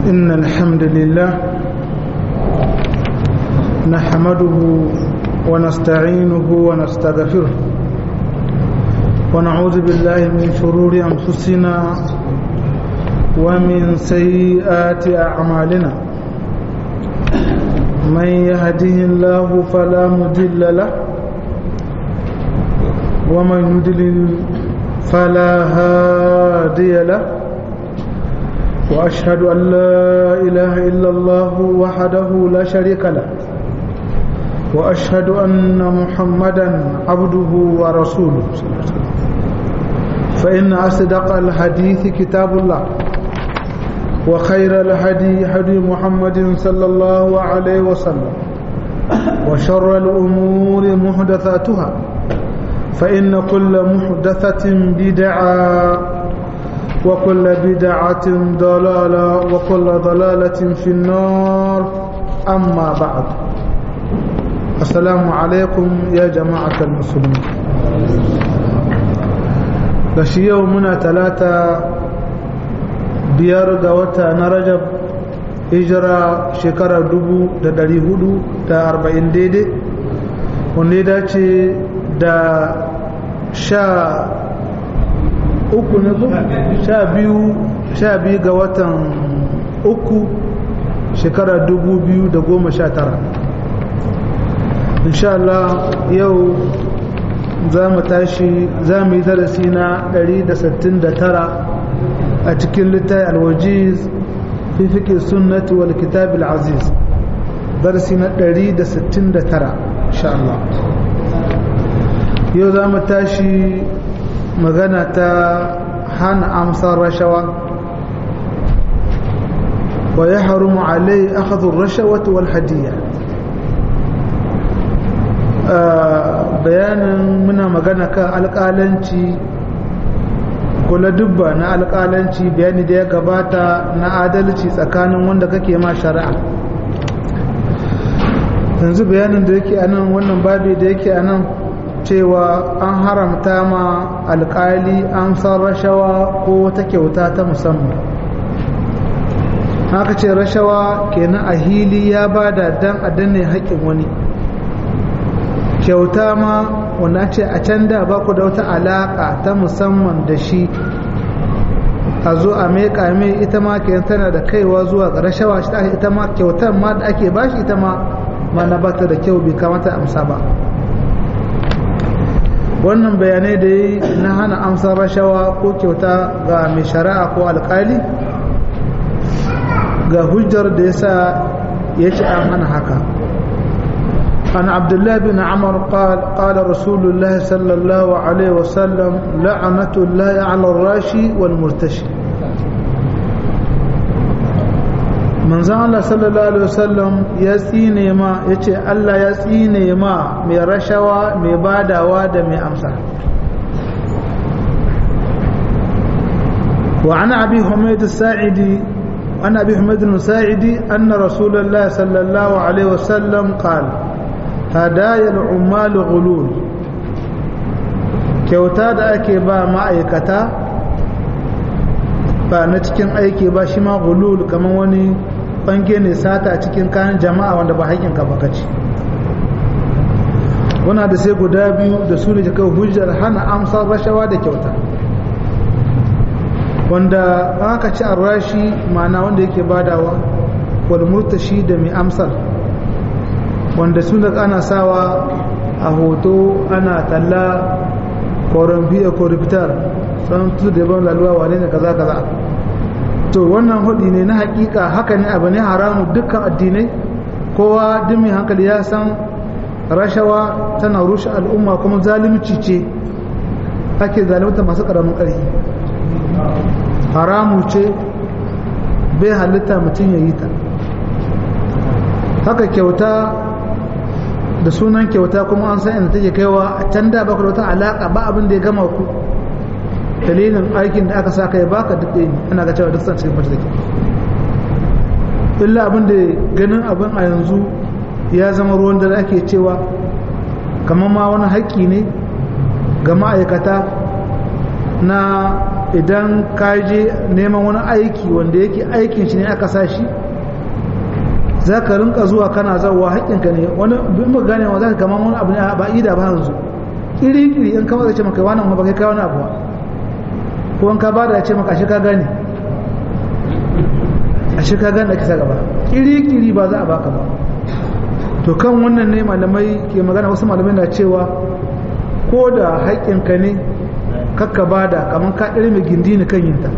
إن الحمد لله نحمده ونستعينه ونستغفره ونعوذ بالله من شرور أنفسنا ومن سيئات أعمالنا من يهده الله فلا مضل له ومن يضلل فلا هادي له وأشهد أن لا إله إلا الله وحده لا شريك له وأشهد أن محمدا عبده ورسوله فإن أصدق الحديث كتاب الله وخير الهدي هدي محمد صلى الله عليه وسلم وشر الأمور محدثاتها فإن كل محدثة بدعة وكل بدعة ضلالة وكل ضلالة في النار أما بعد السلام عليكم يا جماعة المسلمين gashi yau muna talata biyar ga wata na rajab hijira shekara dubu da dari hudu da arba'in daidai wanda ya dace da sha uku ne ko sha biyu sha biyu ga watan uku shekara dubu biyu da goma sha tara Allah yau za mu tashi za mu yi darasi na 169 a cikin littafi alwajiz fi fiƙe sunnati wal kitab aziz darasi na 169 insha Allah yau za mu tashi magana ta hana amsar rashawa wa ya harumu alai akhadhu rashawati wal hadiyya bayanin muna magana kan alƙalanci kula dubba na alƙalanci bayani da ya gabata na adalci tsakanin wanda kake ma shari'a yanzu bayanin da yake anan wannan babi da yake anan cewa an haramta ma alƙali an san rashawa ko wata kyauta ta musamman haka ce rashawa kenan a hili ya bada dan a danne haƙƙin wani kyauta ma wanda ce a can da ba ku da wata alaƙa ta musamman da shi a zo a meƙa mai ita ma ke tana da kaiwa zuwa ga rashawa shi ita ma kyautar ma da ake bashi ita ma ma na bata da kyau bai kamata amsa ba wannan bayanai da yi na hana amsar rashawa ko kyauta ga mai shari'a ko alƙali ga hujjar da yasa ya ce an hana haka عن عبد الله بن عمر قال قال رسول الله صلى الله عليه وسلم لعنة الله على الراشي والمرتشي من زعل صلى الله عليه وسلم يسيني ما يتي الله يسيني ما مي رشوى مي بادا وادا مي أمسا وعن أبي حميد الساعدي عن أبي حميد الساعدي أن رسول الله صلى الله عليه وسلم قال hadayar umaru gulul kyauta da ake ba ma'aikata ba na cikin aiki ba shi ma gulul kamar wani bange ne sata cikin kayan jama'a wanda ba haƙinka ba kaci wana da sai guda biyu da su ne kai hujjar hana amsar rashawa da kyauta wanda aka ci rashi ma'ana wanda yake badawa wal murtashi da mai amsar wanda sun da ana sawa a hoto ana talla korombiya korifitar san tu da ban laluwa wane ne kaza kaza to wannan hudi ne na hakika haka ne abu ne haramu dukkan addinai kowa duk mai hankali ya san rashawa tana rushe al'umma kuma zalimci ce ake zalimta masu karamin ƙarfi haramu ce bai halitta mutum ya yi ta haka kyauta da sunan kyauta kuma an san inda take kaiwa a can da baka da wata alaka ba abin da ya gama ku dalilin aikin da aka saka ya baka duk ɗaya ana ga cewa duk san cikin mace take illa abin da ganin abin a yanzu ya zama ruwan da ake cewa kamar ma wani haƙƙi ne ga ma'aikata na idan ka je neman wani aiki wanda yake aikin shi ne aka sa shi za ka rinka zuwa kana zauwa haƙƙinka ne wani bin mu gane wa za ka kama wani abu ne ba ida ba yanzu iri iri in kama zai ce maka wani ba kai kawo wani abu ba ko in ka ba da ya ce maka ashe ka gane ashe ka gane ake sa gaba iri iri ba za a baka ba to kan wannan ne malamai ke magana wasu malamai na cewa ko da haƙƙinka ne kakka ba da kamar ka ɗari mai gindi ni kan yinta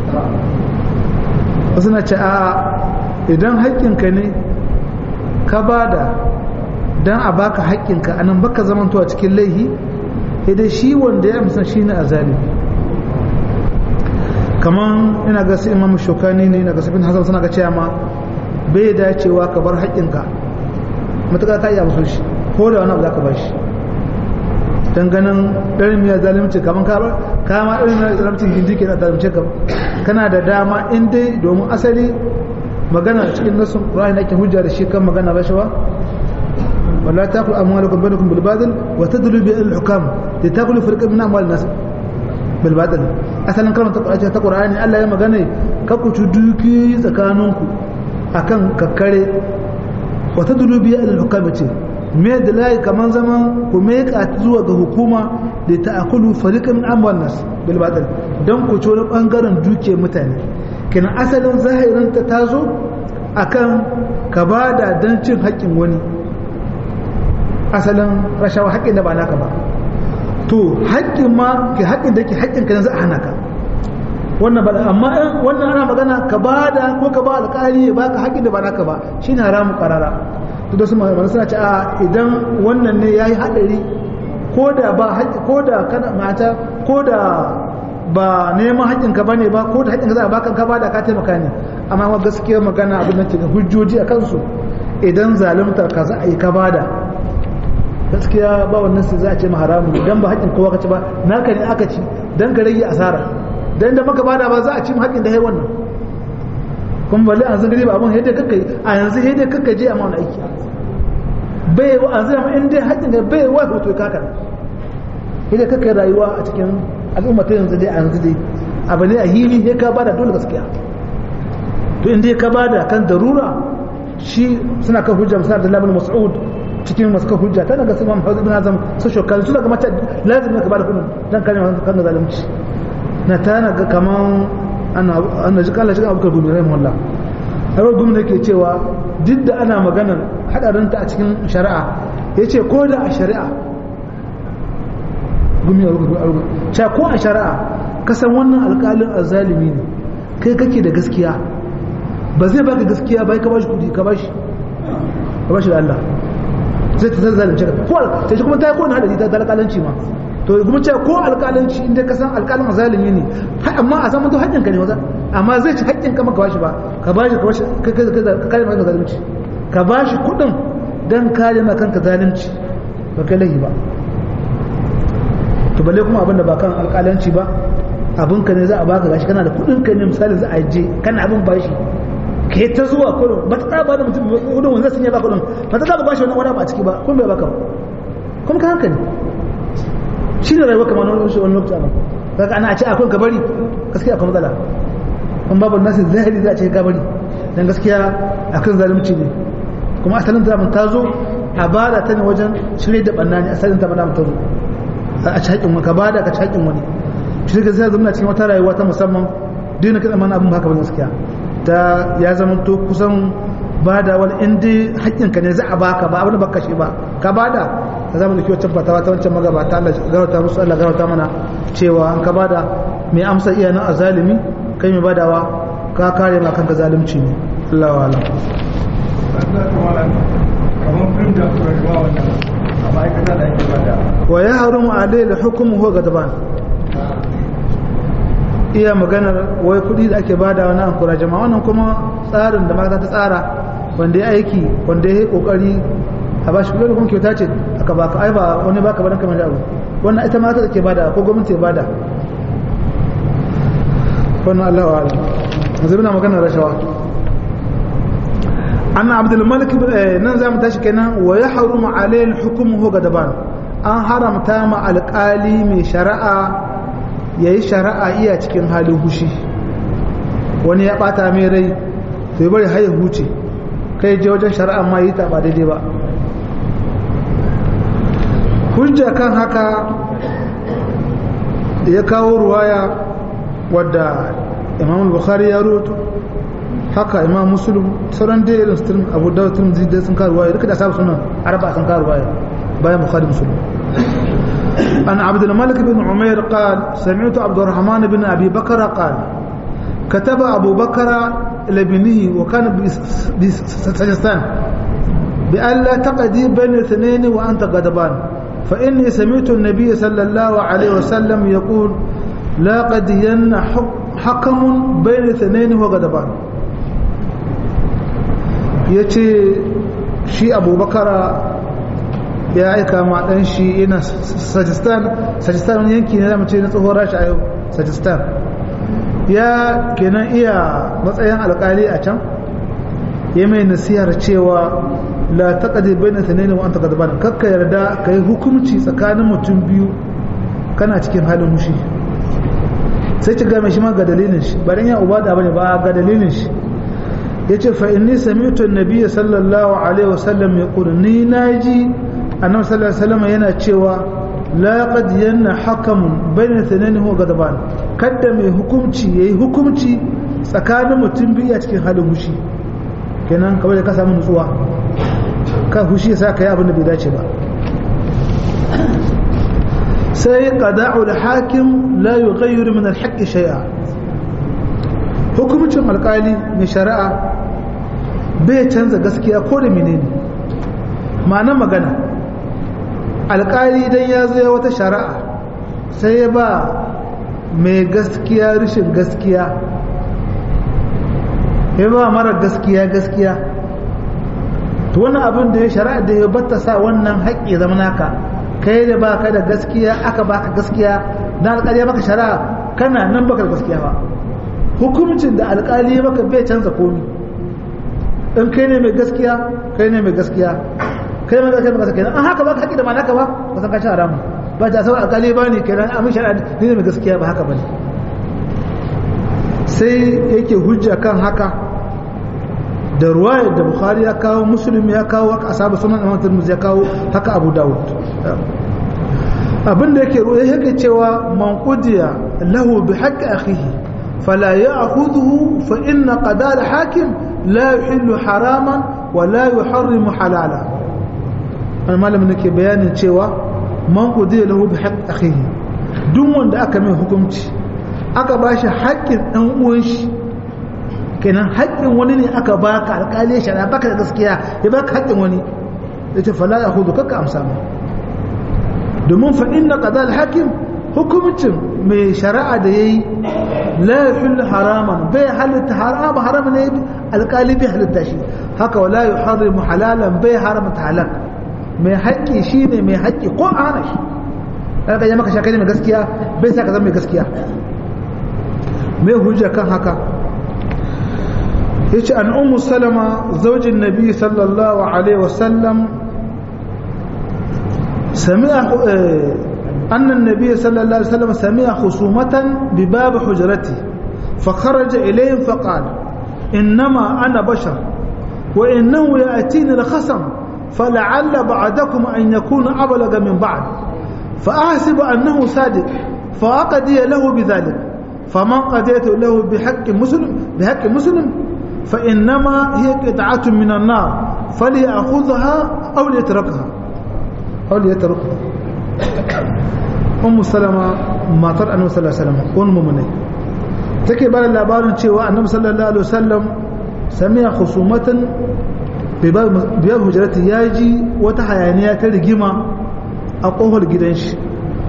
wasu na ce a idan haƙƙinka ne ka ba da don a baka haƙƙinka a nan baka zamantowa cikin laihi idan shi wanda ya amsa shi ne a zalimi kamar ina ga su imam shokani ne ina ga sufin hasan suna ga cewa ma bai dacewa ka bar haƙƙinka matuƙa ka iya musu shi ko da wani abu za ka ba shi don ganin ɗarin miya zalimci kamar kama ɗarin miya zalimcin gindi ke na zalimce ka kana da dama in dai domin asali magana cikin nasun ƙura'in da ake hujja da shi kan magana rashawa wala ta kula amwalakum bainakum bil batil wa tadlu bi al hukam li takulu firqan min amwal nas bil batil asalin kalmar ta Qur'ani ta Qur'ani Allah ya magana ka ku duki tsakaninku akan kakkare wa tadlu bi al hukam ce me da layi kaman zaman ku me ka zuwa ga hukuma da ta akulu fariqan min amwal nas bil batil dan ku ci wani bangaren duke mutane kenan asalin zahirin ta tazo akan ka bada dan cin haƙƙin wani asalin rashawa haƙƙin da ba naka ba to haƙƙin ma ke haƙƙin da ke haƙƙin ka za a hana ka wannan ba amma wannan ana magana ka bada ko ka ba alƙali ya baka haƙƙin da ba naka ba shine haramu qarara to da su malaman suna ce a idan wannan ne yayi hadari ko da ba haƙƙi ko da kana mata ko da ba neman haƙƙin ka bane ba ko da haƙƙin ka za a baka ka bada ka taimaka ne amma ma gaskiya magana abin da ke da hujjoji a kansu idan zaluntar ka za a yi ka bada gaskiya ba wannan sai za a ce ma haramu idan ba haƙƙin kowa ka ci ba naka ne aka ci dan ka rage asara dan da maka bada ba za a ci mu haƙƙin da hai wannan kuma balle an san gari ba abun yadda kakkai a yanzu yadda kakkai je a ma wani aiki bai wa an zama in dai haƙƙin da bai wa hoto kaka yadda kakkai rayuwa a cikin al'umma ta yanzu dai a yanzu dai abu ne a hili sai ka bada dole gaskiya to in dai ka bada kan darura shi suna kan hujja musa da labin mas'ud cikin masu kan hujja tana ga su imam hausa bin azam su shokali su daga mata lazim ne ka bada kudin dan kare kan zalunci na tana ga kaman ana ana ji kala shiga abubakar gumi rahimahullah har gumi ne ke cewa duk da ana maganar hadarin ta a cikin shari'a yace ko da a shari'a gumi a rubutu cewa ko a shari'a kasan wannan alƙalin azzalimi ne kai kake da gaskiya ba zai baka gaskiya ba ka bashi kudi ka bashi ka bashi da Allah zai ta zalunce ka ko ta shi kuma ta yi kowane hadari ta alƙalanci ma to kuma ce ko alƙalanci inda ka san alƙalin zalimi ne amma a saman to haƙƙin ka ne maza amma zai ci haƙƙin ka maka bashi ba ka bashi ka bashi ka kare maka zalunci ka bashi kuɗin dan kare maka kanka zalunci ba kai lahi ba to balle kuma abin da ba kan alƙalanci ba abin ka ne za a baka gashi kana da kuɗin ka ne misali za a je kana abin bashi ke ta zuwa kurin ba ta ba da mutum kudin wanda sun yi ba kudin ba ta ba bashi wani wani ba a ciki ba kun bai baka ba kuma ka hankali shi ne rayuwa kamar wani wani lokaci a kaga ana a ce akwai gabari gaskiya akwai matsala kuma babu nasu zahiri za a ce gabari dan gaskiya akan zalunci ne kuma asalin ta ta zo a bada ta ne wajen shirye da banna ne asalin ta bada ta zo a ci haƙin ka bada ka ci haƙin wani shi ga sai zama cikin wata rayuwa ta musamman dina kada mana abin haka ba gaskiya ta ya zama to kusan bada wani inda haƙƙinka ne za a baka ba abin da baka shi ba ka bada ta zama da kyau tabbatawa ta wancan magabata Allah garauta musu Allah garauta mana cewa an ka bada mai amsa iya nan a zalimi kai mai badawa ka kare ma kanka zalunci ne Allah wa alam wa ya harumu alayhi hukumu huwa gadban iya maganar wai kudi da ake bada wani ankura jama'a wannan kuma tsarin da mata ta tsara wanda ya aiki wanda ya yi kokari a bashi kudi da kuma kyauta ce aka baka ai ba wani baka ba dan kamar abu wannan ita mata da ke bada ko gwamnati ya bada wannan Allah wa alam yanzu muna maganar rashawa anna abdul malik nan za mu tashi kenan wa ya harumu alayhi hukumu hu gadaban an haramta ma alƙali mai shari'a ya yi shari'a iya cikin halin hushi wani ya bata mai rai to ya bari haya huce kai je wajen shari'a ma yi ta ba daidai ba hujja kan haka ya kawo ruwaya wadda imam bukhari ya rubuto haka imam muslim sauran da irin suturin abu da tun zai sun kawo ruwaya duka da sabu sunan arba sun kawo ruwaya bayan bukhari muslim an abdul malik bin umair qal sami'tu abdurrahman bin abi bakara qal كتب أبو بكر لابنه وكان بسجستان بأن لا تقدي بين الاثنين وأنت غضبان فإني سمعت النبي صلى الله عليه وسلم يقول لا قدين حكم بين اثنين وغضبان yace shi abubakar ya aika ma ɗan shi ina sajistan sajistan wani yanki ne da mace na tsohon rashi a yau sajistan ya kenan iya matsayin alkali a can ya mai nasihar cewa la taqdi bayna thanayn wa anta ghadban kakka yarda kai hukunci tsakanin mutum biyu kana cikin halin mushi sai ki ga mai shi ma ga dalilin shi ba dan ya ubada bane ba ga dalilin shi yace fa inni sami'tu an-nabiy sallallahu alaihi wasallam yaqul ni naji annabi sallallahu alaihi wasallam yana cewa la qad yanna hakamun bayna thanayn wa ghadban kada mai hukunci yayi hukunci tsakanin mutum biyu a cikin halin mushi kenan kawai da ka samu nutsuwa ka hushi sa ka yi abin da bai dace ba sai qada'u al-hakim la yughayyiru min al-haqqi shay'a hukumcin alkali mai shari'a bai canza gaskiya ko da menene ma'ana magana alkali dan ya zo ya wata shari'a sai ya ba mai gaskiya rashin gaskiya ya ba mara gaskiya gaskiya to wannan abin da ya shari'a da ya batta sa wannan haƙƙi zama naka kai da baka da gaskiya aka baka gaskiya na alƙali maka shari'a kana nan baka da gaskiya ba hukuncin da alƙali maka bai canza komi in kai ne mai gaskiya kai ne mai gaskiya kai mai gaskiya baka kenan an haka baka haƙƙi da ma naka ba ba san ka ci haramu ba ta sauran alƙali ba ne kenan amin shari'a ne mai gaskiya ba haka ba ne sai yake hujja kan haka da ruwayar da bukhari ya kawo muslim ya kawo haka asabu sunan imam tirmidhi ya kawo haka abu dawud abin da yake ruwa yake cewa man qudiya lahu bi haqqi akhihi fala ya'khudhuhu fa inna qada al-hakim la yuhillu haraman wa la yuharrimu halala an malamin nake bayanin cewa man qudiya lahu bi haqqi akhihi duk wanda aka mai hukunci aka bashi haƙƙin ɗan uwan shi kenan haƙƙin wani ne aka baka alƙali ya shara baka da gaskiya ya baka haƙƙin wani ya ce fala ya hudu kakka amsa mai domin fa inna qada al-hakim hukumcin mai shari'a da yayi la yuhillu haraman bai halitta harama haram ne alƙali bai halitta shi haka wala yuharrimu halalan bai haramta halal mai haƙƙi shine mai haƙƙi ko a hana shi kaga ya maka shakani mai gaskiya bai sa ka zama mai gaskiya mai hujja kan haka yace an ummu salama zaujin nabi sallallahu alaihi wasallam sami'a anna an-nabiy sallallahu alaihi wasallam sami'a khusumatan bi bab hujrati fa kharaja ilayhim fa qala innama ana bashar wa innahu ya'tini al-khasam فلعل بعدكم أن يكون أبلغ من بعد فأحسب أنه صادق فأقضي له بذلك فمن قضيت له بحق مسلم بحق مسلم فإنما هي قطعة من النار فليأخذها أو ليتركها أو ليتركها أم سلمة ما ترى أنه صلى الله عليه وسلم أم مني take bada labarin cewa annabi sallallahu alaihi wasallam samiya khusumatan biyar hujjarati ya ji wata hayaniya ta rigima a kofar gidan shi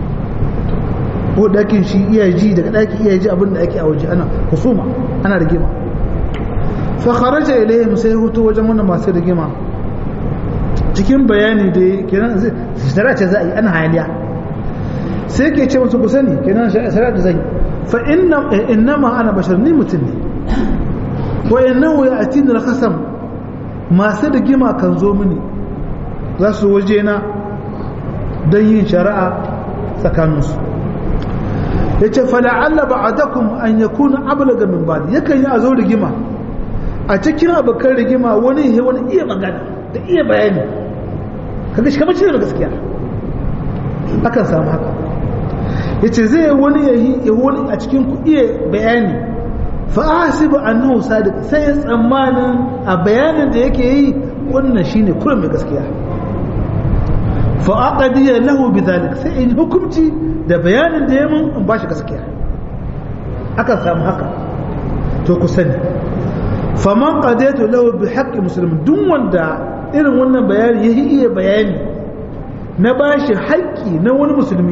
ko dakin shi iya ji daga daki iya ji abin da ake a waje ana husuma ana rigima fa kharaja ilayhim sai hutu wajen wannan masu rigima cikin bayani da kenan shari'a ce za a yi ana hayaniya sai ke ce musu ku sani kenan shari'a da zai fa inna innama ana bashar ni mutum ne wa innahu ya'tini al-khasam masu rigima kan zo mini za su waje na don yin shari'a tsakaninsu yace fala'alla ba'adakum an yakuna ablaga min ba'd yakan yi a zo rigima a cikin abokan rigima wani ya wani iya magana da iya bayani kaga shi kamar shi da gaskiya akan samu haka yace zai wani ya wani a cikin ku iya bayani fa ahsibu annahu sadiq sai ya tsammanin a bayanin da yake yi wannan shine kullum mai gaskiya fa aqdiya lahu bidhalik sai in hukunci da bayanin da ya mun in bashi gaskiya akan samu haka to ku sani faman qadaitu lahu bi haqqi muslim duk wanda irin wannan bayani ya iya bayani na bashi haƙƙi na wani musulmi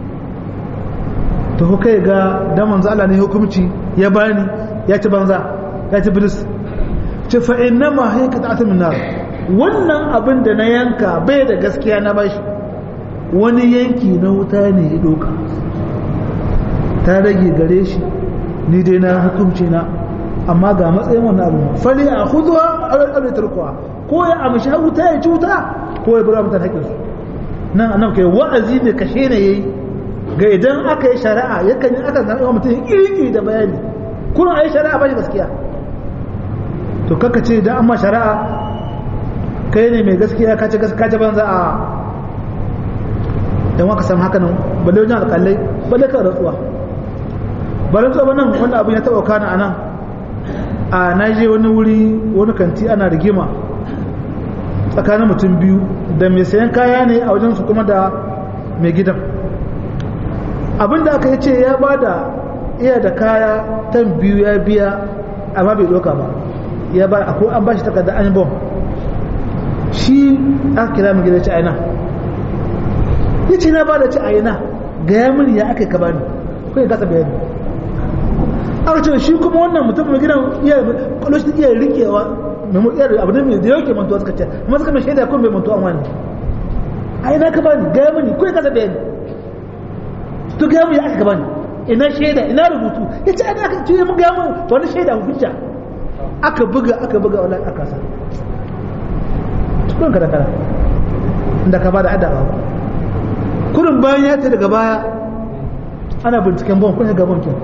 to kai ga da manzo Allah ne hukunci ya bani ya ci banza ya ci bilis ce fa innama hiya qita'atun min nar wannan abin da na yanka bai da gaskiya na bashi wani yanki na wuta ne ya doka ta rage gare shi ni dai na hukunci na amma ga matsayin wannan abu fali a huduwa alƙalai tarkuwa ko ya amshi wuta ya ci wuta ko ya bura mutane haƙinsu nan annabi kai wa'azi ne kashe ne yayi ga idan aka yi shari'a yakan yi aka zaɓa mutum iri da bayani kuna a yi shari'a ba shi gaskiya to kaka ce idan an ma shari'a kai ne mai gaskiya ka ce gaskiya banza a dan waka san haka nan balle wajen alƙalai balle ka rantsuwa ba rantsuwa ba nan wanda abin ya taɓa kana a nan a na je wani wuri wani kanti ana rigima tsakanin mutum biyu da mai sayan kaya ne a wajensu kuma da mai gidan abinda aka yi ce ya ba da iya da kaya tan biyu ya biya amma bai doka ba ya ba a an ba shi takardar an bom shi aka kira mai gidan ci aina ya ce na ba da ci aina ga ya mini ya aka yi ka bani ko ya gasa bayani aka ce shi kuma wannan mutum mai gidan iya kwallo iya rikewa mai iya abu ne mai da yauke mantuwa suka ce amma suka mai shaida kun bai mantuwa wani a ina ka bani gaya mani ko ya kasa bayani to gaya mu ya aka bani ina shaida ina rubutu ya ce ana aka ce mun gaya mu to wani shaida hujja aka buga aka buga wala aka sa tukun ka da kara inda ka bada adaba kurin bayan ya ce daga baya ana binciken bon kun ga bon kin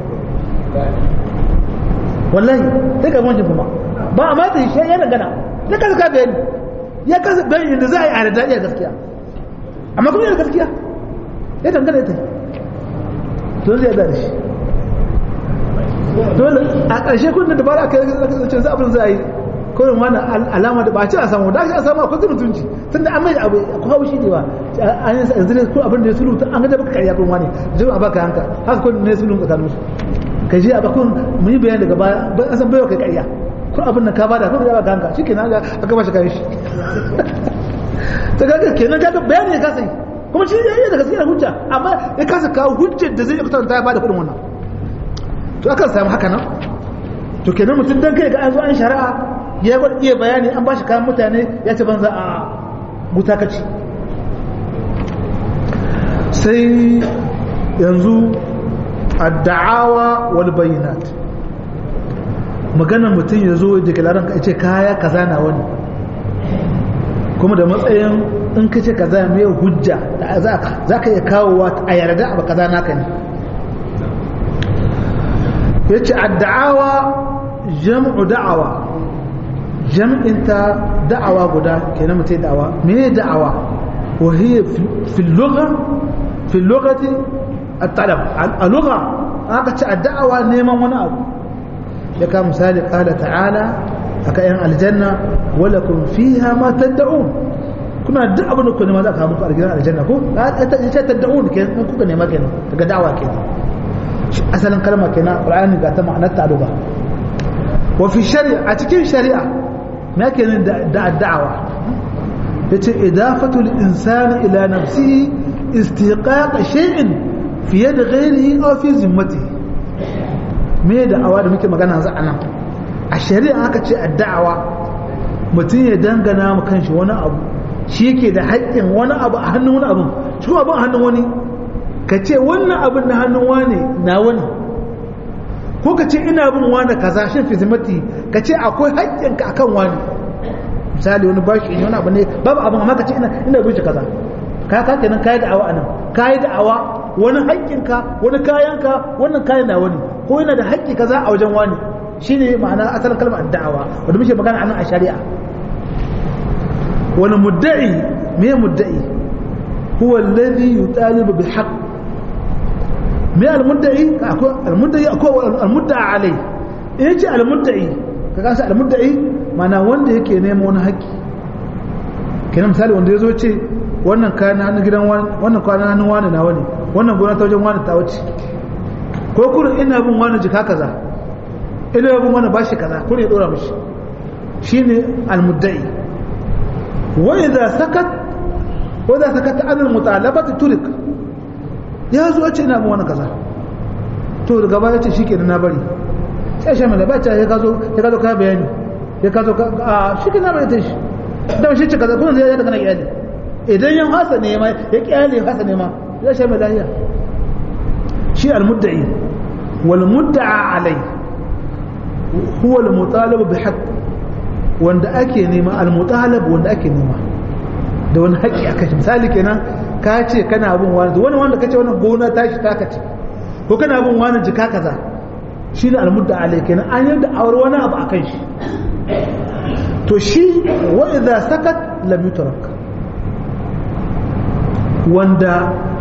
wallahi sai ga bon kuma ba a mata shi ya dangana ya kasa ka bayani ya kasa bayani da za a yi a da iya gaskiya amma kuma yana gaskiya ya dangana ya ta don zai da shi dole a ƙarshe kun da dabara aka yi zancen za abin za a yi kawai wani alama da ba ci a samu da shi a samu akwai zai mutunci tun da an mai abu ko hau shi ne ba an yi yanzu ne ko abin da ya sulu an ga da baka karya kun wani jin a baka hanka haka kun ne sulun tsakanin su ka ji a bakun mun yi bayani daga baya ban an san baiwa kai karya ko abin da ka bada ko ya baka hanka shi kenan aka ba shi kayan shi ta kaga kenan kaga bayani ya kasa yi kuma shi ya da gaskiya hujja amma ya kasa kawo hujjar da zai kwatanta ya bada kudin wannan to akan samu haka nan to kenan mutum dan kai ga an zo an shari'a ya gwada iya bayani an bashi kayan mutane ya ci banza a gutakaci sai yanzu adda'awa wal bayyinat maganar mutum ya zo da kalaran ka ce kaya kaza na wani kuma da matsayin in ka ce kaza mai hujja za ka iya kawowa a yarda abu kaza naka ne ya ce adda'awa jam'u da'awa jam'inta da'awa guda kenan mutai da'awa me da'awa wa hiya fil lugha fil lughati at-talab a lugha aka ce da'awa neman wani abu ya ka misali qala ta'ala aka yan aljanna walakum fiha ma tad'un kuna duk abin da ku nema za ka muku aljanna aljanna ko ta tad'un kenan kuka nema kenan daga da'awa kenan asalin kalma kenan qur'ani ga ta ma'anar ta lugha wa fi shari'a a cikin shari'a ما كان الدعوة yace idafatu al-insani ila nafsihi istiqaq shay'in fi yad ghayrihi aw fi zimmatihi me da'awa da muke magana yanzu anan a shari'a aka ce addawa mutum ya dangana mu kanshi wani abu shi yake da haƙƙin wani abu a hannun wani abu shi kuma abin a hannun wani ka ce wannan abin na hannun wani na wani ko ka ce ina bin wani kaza shin fi zimmati ka ce akwai haƙƙinka akan wani misali wani bashi ne wani abu ne babu abin amma ka ce ina ina bin shi kaza ka ka kenan kai da'awa anan kai da'awa wani haƙƙinka wani kayanka wannan kayan na wani ko yana da haƙƙi kaza a wajen wani shine ma'ana asalin kalmar da'awa wanda muke magana anan a shari'a wani mudda'i me mudda'i huwa alladhi yutalibu bil haqq me al-mudda'i akwai al-mudda'i akwai al-mudda'a alai in yace al-mudda'i kaga sai al-mudda'i mana wanda yake neman wani haƙƙi kenan misali wanda yazo ce wannan kayan hannun gidan wani wannan kayan hannun wani na wani wannan gona ta wajen wani ta wuce ko kurin ina bin wani jika kaza ina bin wani bashi kaza kurin ya dora mishi shine al-mudda'i wa idza sakat wa idza sakat an al-mutalabati turik ya zo ce ina bin wani kaza to daga baya ce shikenan na bari sai shi mai bacci ya kazo ya kazo ka bayani ya kazo ka a shi kana bai ta shi da shi ce kaza kuma zai ya daga na iyali idan yan hasa ne ma ya kyale hasa ne ma ya shi mai lahiya shi al-mudda'i wal mudda'a alai huwa al-mutalab bi haqq wanda ake nema al-mutalab wanda ake nema da wani haƙƙi aka shi misali kenan ka ce kana bin wani wani wanda kace wannan gona tashi taka ce ko kana bin wani jika kaza shi ne almudda alai kenan an yadda aure wani abu a kan shi to shi wa idza sakat lam yutrak wanda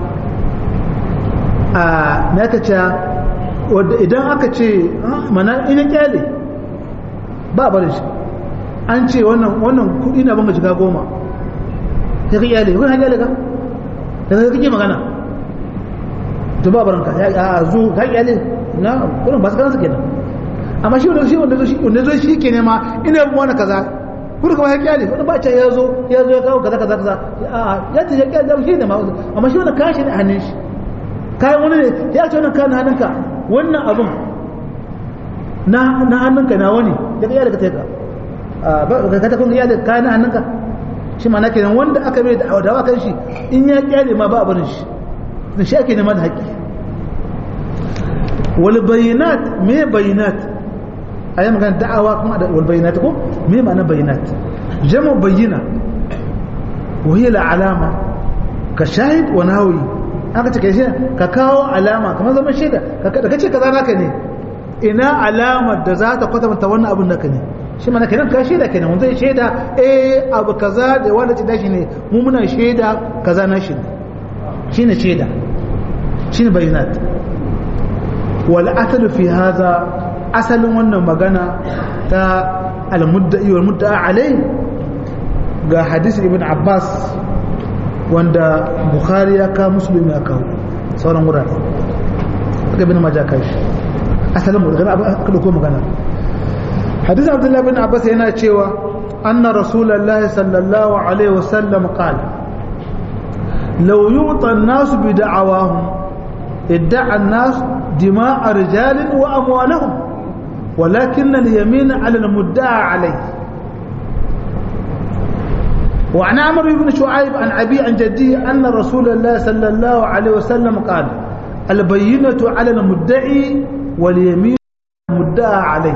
a me aka ce wanda idan aka ce mana ina kyale ba barin shi an ce wannan wannan kudi na banga shiga goma sai ka kyale kun kyale ka da kake magana to ba baranka a zo ka kyale na kurin ba su kansu kenan amma shi wanda shi wanda zo shi wanda zo shi ke nema ina bin wani kaza kurin kuma ya kyale wani ba ya zo ya zo ya kawo kaza kaza kaza a ya ce ya kyale shi ne ma amma shi wanda kashi ne a hannun shi kayan wani ne ya ce wannan kayan hannunka wannan abun na na hannunka na wani ya kyale ka taika ba ka ta kuma iyalin kayan hannunka shi ma na kenan wanda aka mai da dawa kan shi in ya kyale ma ba a barin shi da shi ake nema da haƙƙi والبينات ما بينات أي مكان دعوة كما والبينات كو ما معنى بينات جمع بينة وهي العلامة كشاهد وناوي aka ce kai ka kawo alama kamar zaman shaida da kace kaza naka ne ina alamar da za ta kwatanta wannan abin naka ne shi mana kenan ka shaida kenan wanda ya shaida eh abu kaza da wanda ci dashi ne mu muna shaida kaza na shi shine shaida shine bayinat والأثل في هذا أسل وانا مغانا تا المدعي والمدعى عليه ga hadisi ibn Abbas wanda Bukhari ya kawo Muslim ya kawo sauran wurare daga ibn Majah kai asalin mu daga aka dauko magana hadisi Abdullah ibn Abbas yana cewa anna rasulullahi sallallahu alaihi wasallam qala law yu'ta an-nas bi da'awahum ادعى الناس دماء رجال وأموالهم ولكن اليمين على المدعى عليه وعن عمرو بن شعيب عن أبي عن جدي أن رسول الله صلى الله عليه وسلم قال البينة على المدعي واليمين المدعى عليه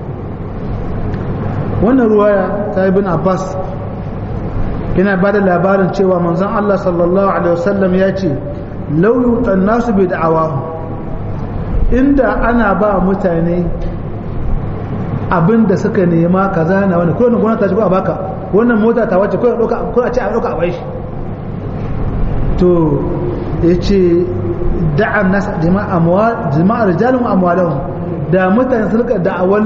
wannan ruwaya ta ibn Abbas yana ba da labarin cewa manzon Allah sallallahu alaihi wasallam ya ce lauyutan nasu bai da'awa inda ana ba mutane abin da suka nema kaza na wani kowane gona ta ci ko a baka wannan mota ta wace ko a ce a ɗauka a bai shi to ya ce da'an nasa jima'ar rijalin amwalahun da mutane su rika da'awar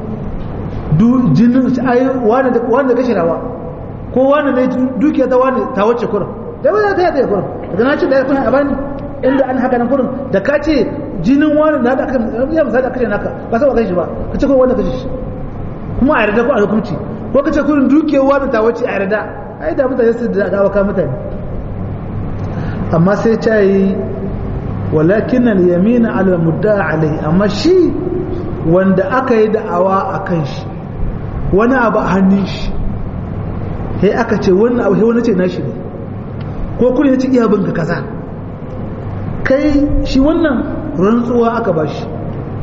jinin ayi wanda kashe rawa ko wanda ne dukiya ta wani ta wace kurin da wani ta yata ya kurin daga na ce da ya kuna a bani inda an haka nan kurin da ka ce jinin wani na da aka ya misali aka ce naka ba sa ba kai shi ba ka ce ko wanda kashe shi kuma a yarda ko a hukunci ko ka ce kurin dukiyar wani ta wace a yarda ai da mutane su da dawa ka mutane amma sai ta yi walakin al-yamina ala mudda'a alai amma shi wanda aka yi da'awa a kan shi wani abu a hannun shi sai aka ce wannan abu sai wani ce nashi ne ko kuma ya ci iya binka kaza kai shi wannan rantsuwa aka ba shi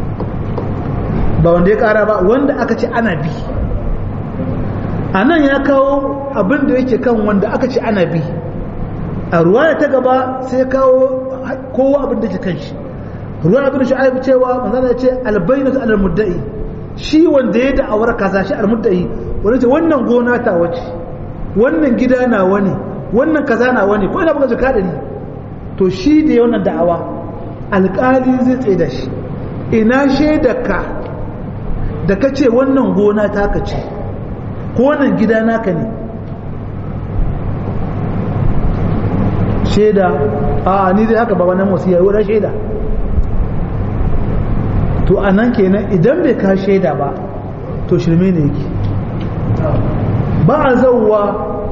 ba wanda ya kara ba wanda aka ce ana bi a nan ya kawo abin da yake kan wanda aka ce ana bi a ruwaya ta gaba sai kawo kowa abin da ke kan shi ruwan abin shu'aib cewa manzon ya ce albayyinatu alal mudda'i shi wanda ya da'awar kaza shi al mudda'i wanda ce wannan gona ta wace wannan gida na wani wannan kaza na wani ko ina buga jaka da ni to shi da wannan da'awa alƙali zai tsaye da shi ina shaidarka da ka ce wannan gona taka ce ko wannan gida naka ne shaida a ni dai haka ba wannan wasu yayi wurin shaida to a nan kenan idan bai ka shaida ba to shirme ne yake ba a zauwa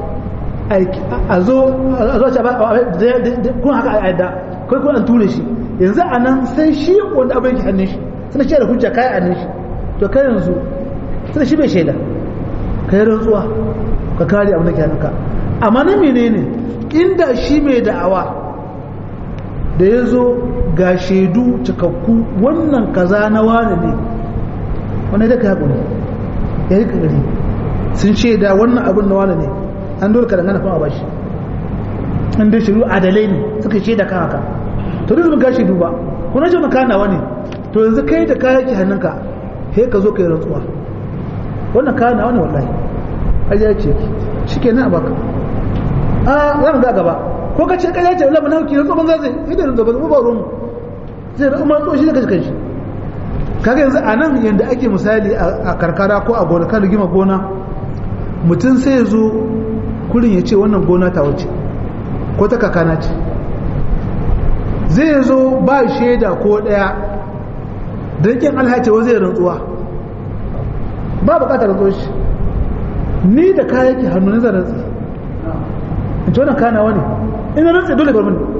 a zo a zo kun haka a yadda kai kun an ture shi yanzu a nan sai shi wanda abin yake hannun shi suna shi da hujja kai hannun shi to kai yanzu suna shi bai shaida kai rantsuwa ka kare abin da ke hannunka amma na menene inda shi mai da'awa da ya zo ga shaidu cikakku wannan kaza na wane ne wani da ka haƙuri ya yi ƙagari sun shaida wannan abin na wane ne an dole ka dangana kuma a bashi an dai shiru adalai ne suka shaida kan haka to duk ga shaidu ba kuna ce wani kanawa ne to yanzu kai da kayan ki hannunka sai ka zo ka yi rantsuwa wannan kanawa ne wallahi ƙarya ce shi ke nan a baka a za mu ga gaba ko ka ce ƙarya ce wallahi na hauki rantsuwa banza zai idan da ba ba ruwan zai rantsuwa rantsuwa shi da kashi kanshi kaga yanzu a nan yadda ake misali a karkara ko a gona kan rigima gona mutum sai ya zo kurin ya ce wannan gona ta wace ko ta kakana ce zai zo ba shaida ko ɗaya don kin alhacewa zai rantsuwa ba bukatar rantsuwa shi ni da kayan ki hannu na rantsi in ci wannan kana wani ina rantsi dole bar mini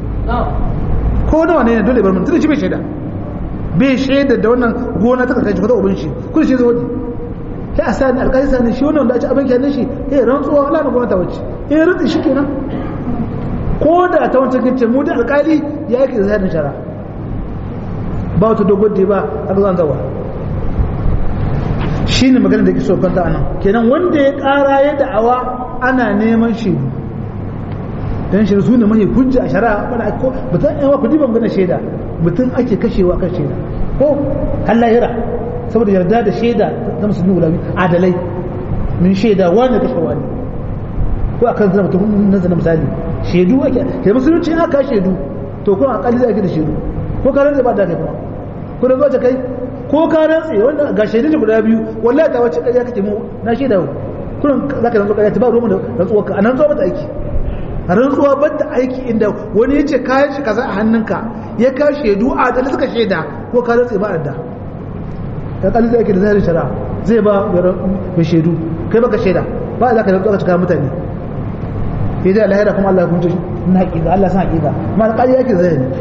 ko nawa ne dole bar mini tunda shi bai shaida bai shaida da wannan gona ta kakaici kwata ubin shi kuma shi zo sai a sani alƙali sani shi wannan da a ci abin kyanin shi eh rantsuwa ala na gwamnati wacce eh rantsi shi kenan ko da ta wancan kince mu da alƙali ya yake da zahirin shara ba wata dogon da ba a zan zawa shi ne magana da ke so kwanta anan kenan wanda ya ƙara ya da'awa ana neman shi dan shi su ne mai hujja a shari'a bana ko mutum yawa ku diban gana shaida mutum ake kashewa kan shaida ko hallahira saboda yarda da shaida ta musulmi guda biyu adalai min shaida wani kashe wani ko akan zama mutum na zana misali shaidu ake kai musulunci aka shaidu to ko akali zai ake da shaidu ko ka rantsa ba da kai kuma ko da zuwa kai ko ka rantsa wanda ga shaidu guda biyu wallahi ta wace ƙarya kake mu na shaida kullum zaka rantsa ƙarya ta ba ruwan da rantsuwa ka anan zuwa mata aiki rantsuwa ba ta aiki inda wani ya ce kayan shi kaza a hannunka ya ka shaidu a da suka shaida ko ka rantsa ba da ta kalli zai ake da zai shara zai ba mai shaidu kai baka shaida ba za ka rantsuwa ka cika mutane ya ji alahira kuma Allah ya kunce na haƙiƙa Allah san haƙiƙa ma alƙali yake zai ne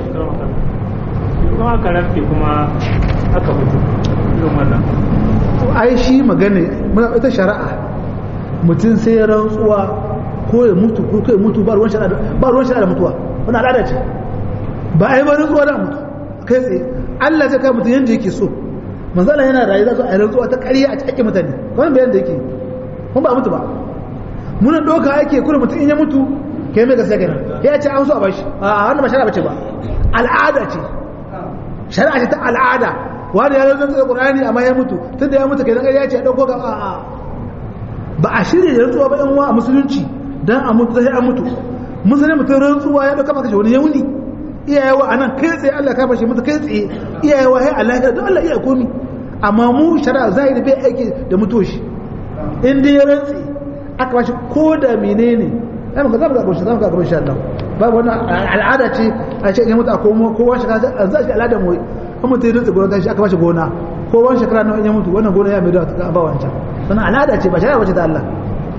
kuma aka rafi kuma aka mutu irin wannan ai shi magana ita shari'a mutum sai ya rantsuwa ko ya mutu ko kai mutu ba ruwan shari'a ba ruwan shari'a da mutuwa wannan al'ada ce ba ai ba rantsuwa da mutu kai tsaye Allah zai kai mutum yanda yake so manzo Allah yana rayu za su a rantsuwa ta ƙarya a cikin mutane wannan bayan da yake kuma ba mutu ba muna doka ake kula mutum in ya mutu kai mai gaskiya kenan ya ce an so a bashi a wannan ba shari'a bace ba al'ada ce shari'a ce ta al'ada wani ya zo da Qur'ani amma ya mutu tunda ya mutu kenan ya ce ya dauko ga a a ba a shirye da rantsuwa ba yan uwa a musulunci dan a mutu sai an mutu musulmi mutum rantsuwa ya dauka maka wani yauni iyayewa anan kai tsaye Allah ka bashi mutu kai tsaye iyayewa sai Allah ya don Allah iya komi amma mu shari'a zahiri bai aiki da mutoshi in dai ya rantsi aka bashi ko da menene ai muka zama ga goshi zama ga goshi Allah babu wannan al'ada ce a ce ne mutu a komo kowa shekara za shi al'ada mu in mutu ya rantsi gona shi aka bashi gona ko wani shekara nawa in ya mutu wannan gona ya mai da ta ba wancan wannan al'ada ce ba shari'a bace ta Allah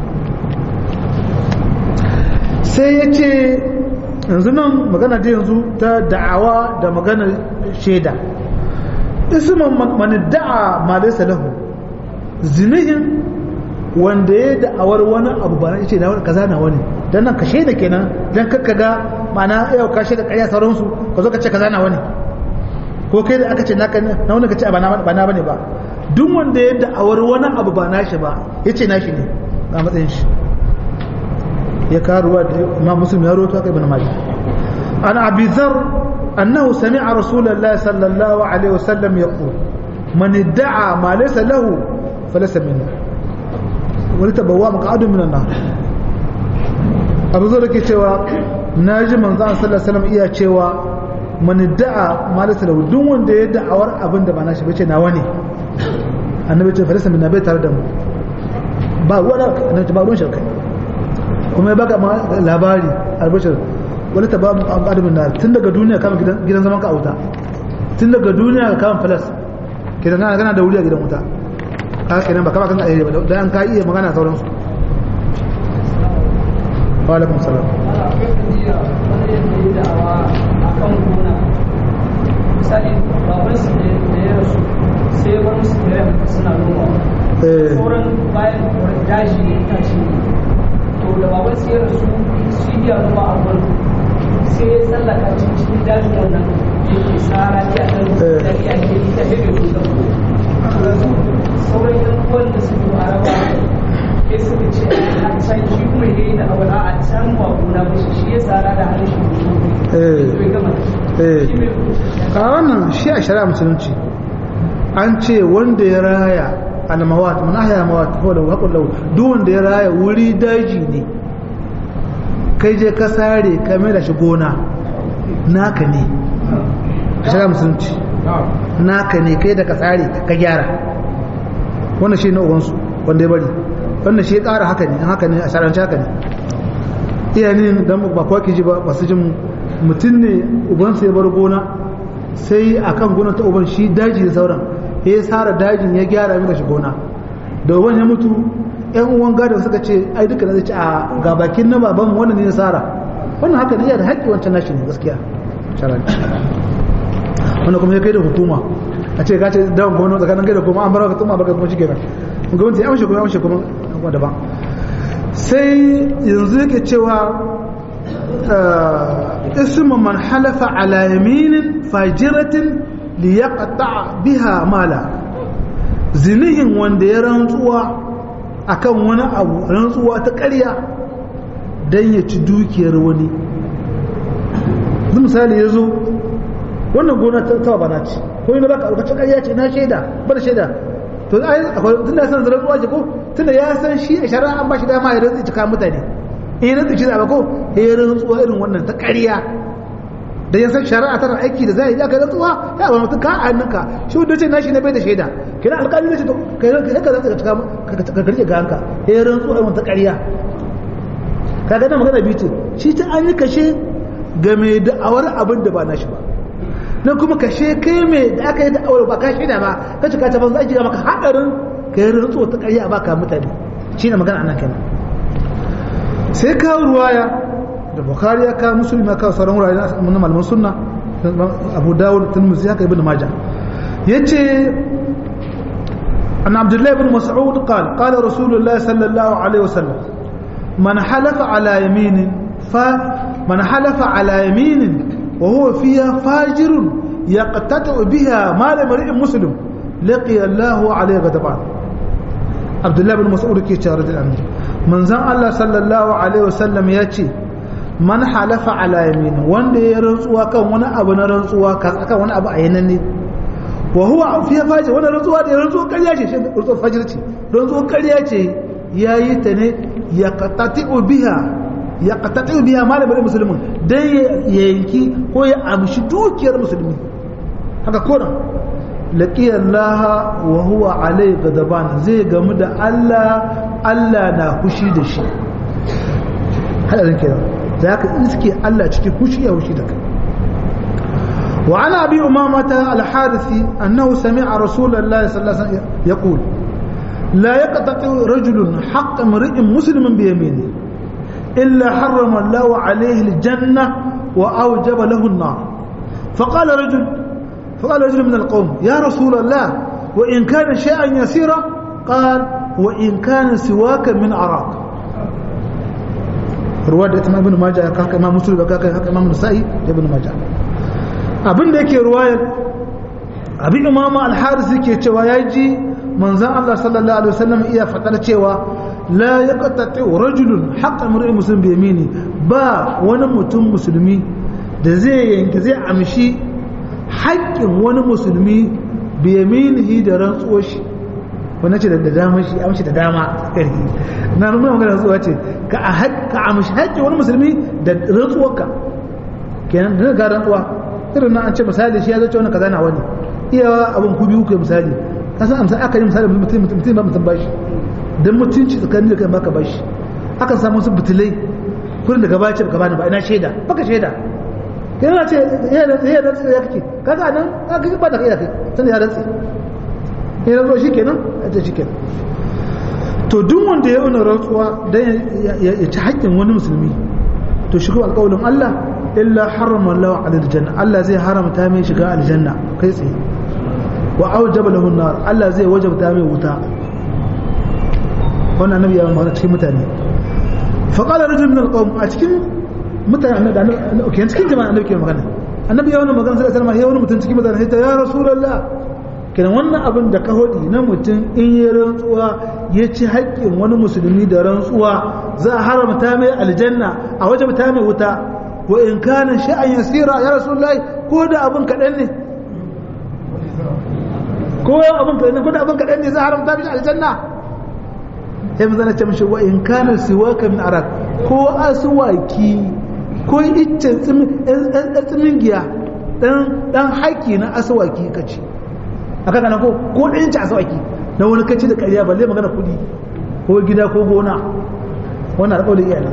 sai ya ce yanzu nan magana da yanzu ta da'awa da magana shaida isman man da'a ma laysa lahu zinihin wanda ya da'awar wani abu ba na ce na wani kaza na wani dan nan ka shaida kenan dan kakka ga ma'ana yau ka shaida ƙarya sauransu ka zo ka ce kaza na wani ko kai da aka ce naka na wani ka ce ba na bane ba duk wanda ya da'awar wani abu ba nashi ba ya ce nashi ne ga matsayin shi ya karuwa da imam muslim ya roto aka ibn majah an abi dhar annahu sami'a rasulullahi sallallahu alaihi wasallam yaqul man idda'a ma laysa lahu falaysa minna wani tabawwa maq'adu min an-nar abu zar ke cewa naji manzo sallallahu alaihi wasallam iya cewa man da'a ma laysa lahu duk wanda ya da'awar abin da ba nashi bace nawa ne annabi ce falisa min bai tare da mu ba wani annabi ba ruwan shirkai kuma ya baka labari albashir wani ta ba mu adamin na tun daga duniya kama gidan zaman ka a wuta tun daga duniya ka kama falas kidan kana kana da wuri a gidan wuta ka kenan ba kama kan ayyuka ba dan ka iya magana sauransu wa alaikum salam misali baban su da ya rasu sai ya bar musu kare suna noma sauran bayan daji ne ta ce to da baban su ya rasu shi ya noma a gurin sai ya tsallaka cikin dajin wannan yake tsara ya kan da ya ke ita hebe su da sauran yan uwan da suke araba sai suka ce a can shi kuma ya yi da abu a can ba gona ba shi ya tsara da hannun shi a wannan shi a shari'a musulunci an ce wanda ya raya almawat mun ahya mawat ko da haƙul lau duk wanda ya raya wuri daji ne kai je ka sare ka mai da shi gona naka ne a shari'a musulunci naka ne kai da ka sare ka gyara wannan shi na uwansu wanda ya bari wannan shi ya ƙara haka ne haka ne a shari'ance haka ne iyanin dan ba kwa ji ba masu jin mutum ne ubansa ya bar gona sai a kan gona ta uban shi daji da sauran ya yi tsara dajin ya gyara mika shi gona da uban ya mutu yan uwan gadon suka ce ai duka na ce a ga bakin na baban wannan ne ya tsara wannan haka ne yana da haƙƙi wancan nashi ne gaskiya sharanci wannan kuma ya kai da hukuma a ce gace dawon gona tsakanin kai da kuma an bar ka tuma baka kuma shi kenan gwamnati ya amshe kuma amshe kuma daban sai yanzu yake cewa اسم من حلف على يمين فاجرة ليقطع بها مالا zinihin wanda ya rantsuwa akan wani abu rantsuwa ta ƙarya don ya ci dukiyar wani zai misali ya zo wannan gona ta tawa bana ce ko yi na baka alkacin ƙarya ce na shaida ba da shaida to akwai tun da ya san rantsuwa ce ko tun da ya san shi a shari'a an ba shi dama ya rantsi cika mutane in rantsi shi da ba ko ya rantsuwa irin wannan ta ƙarya da ya san shari'a tana aiki da zai aka rantsuwa ya wani mutum ka a hannunka shi wanda ce nashi ne bai da shaida kina alƙali ne ce to kai ka ka zaka cika ka garje ga hanka ya rantsuwa irin ta ƙarya ka ga magana biyu shi ta an yi kashe ga mai da'awar abin da ba nashi ba na kuma kashe kai mai da aka yi da'awar ba ka shaida ba ka cika ta banza aiki ga maka haɗarin ka yi rantsuwa ta ƙarya ba ka mutane shi ne magana anan kenan sai kawo ruwaya da bukari ya kawo musulmi ya kawo sauran wurare na malaman sunna abu dawud tilmuzi haka ibn maja yace an abdullahi ibn mas'ud qala qala rasulullah sallallahu alaihi wasallam man halafa ala yaminin fa man halafa ala yaminin wa huwa fiha fajirun yaqtatu biha mal mar'in muslim laqiya Allahu alaihi ghadaban abdullahi ibn mas'ud ke cewa radiyallahu anhu manzon Allah sallallahu alaihi wasallam yace man halafa ala yamin wanda ya rantsuwa kan wani abu na rantsuwa kan wani abu a yanan ne wa huwa fi faji wani rantsuwa da rantsuwa ƙarya ce shi rantsuwa fajir ce rantsuwa ƙarya ce yayi ta ne ya qatati'u biha ya qatati'u biha malamin musulmin dan ya yanki ko ya amshi dukiyar musulmi haka kona laqiya Allah wa huwa alai gadaban zai gamu da Allah Allah na kushi da shi hadarin kenan za ka iske Allah cikin hushi ya hushi da kai wa ana bi umamata al-harithi annahu sami'a rasulullahi sallallahu alaihi wasallam yaqul la yaqtati rajulun haqq imri'in muslimin bi yamini illa harrama Allah alayhi al-janna wa awjaba lahu an-nar فقال رجل فقال رجل من القوم يا رسول الله وإن كان شيئا يسيرا قال وإن كان سواك من عراق ruwa da ita ibn majah ya kaka imam muslim kaka haka imam nasa'i da ibn majah abin da yake ruwayar abin imam al-haris yake cewa ya ji manzon Allah sallallahu alaihi wasallam iya fadar cewa la yaqtati rajulun haqqa mar'i muslim bi yamini ba wani mutum musulmi da zai yanki zai amshi haƙƙin wani musulmi biyaminihi da rantsuwar shi wanda ce da dama shi amshi da dama na nuna magana rantsuwa ce ka amshi haƙƙin wani musulmi da rantsuwarka kenan da ga rantsuwa irin na an ce misali shi ya zace wani kaza na wani iya abin ku biyu ku misali ka san amsa aka yi misali mutum mutum mutum ba mutum bashi dan mutunci tsakanin da kai baka bashi akan samu su butulai kurin da gaba ce baka bani ba ina shaida baka shaida yana ce ya rantsi ya rantsi ya kake kaga nan ka ba da kai da kai tunda ya rantsi ya rantsuwa shikenan a ce shikenan to duk wanda ya yi rantsuwa dan ya ci haƙƙin wani musulmi to shi kuma alƙawalin Allah illa harrama Allah alal janna Allah zai haramta mai shiga aljanna kai tsaye wa aujaba lahu nar Allah zai wajabta mai wuta wannan annabi ya magana cikin mutane fa qala rajul min alqawm a cikin mutane da annabi cikin jama'a annabi ke magana annabi ya wannan magana sai sallama ya wani mutum cikin mutane sai ta ya rasulullah kenan wannan abin da ka hodi na mutum in ya rantsuwa ya ci haƙƙin wani musulmi da rantsuwa za a haramta mai aljanna a wajabta mai wuta wa in kana sha'an yasira ya rasulullahi ko da abin kaɗan ne ko abin kaɗan ne ko da abin kaɗan ne za a haramta mishi aljanna sai mu zana ce mishi wa in kana siwaka min arak ko aswaki ko iccen tsimin giya dan dan haki na aswaki kace aka kana ko ko dan iccen aswaki na wani kace da ƙarya balle magana kuɗi ko gida ko gona wannan alƙawarin iyalan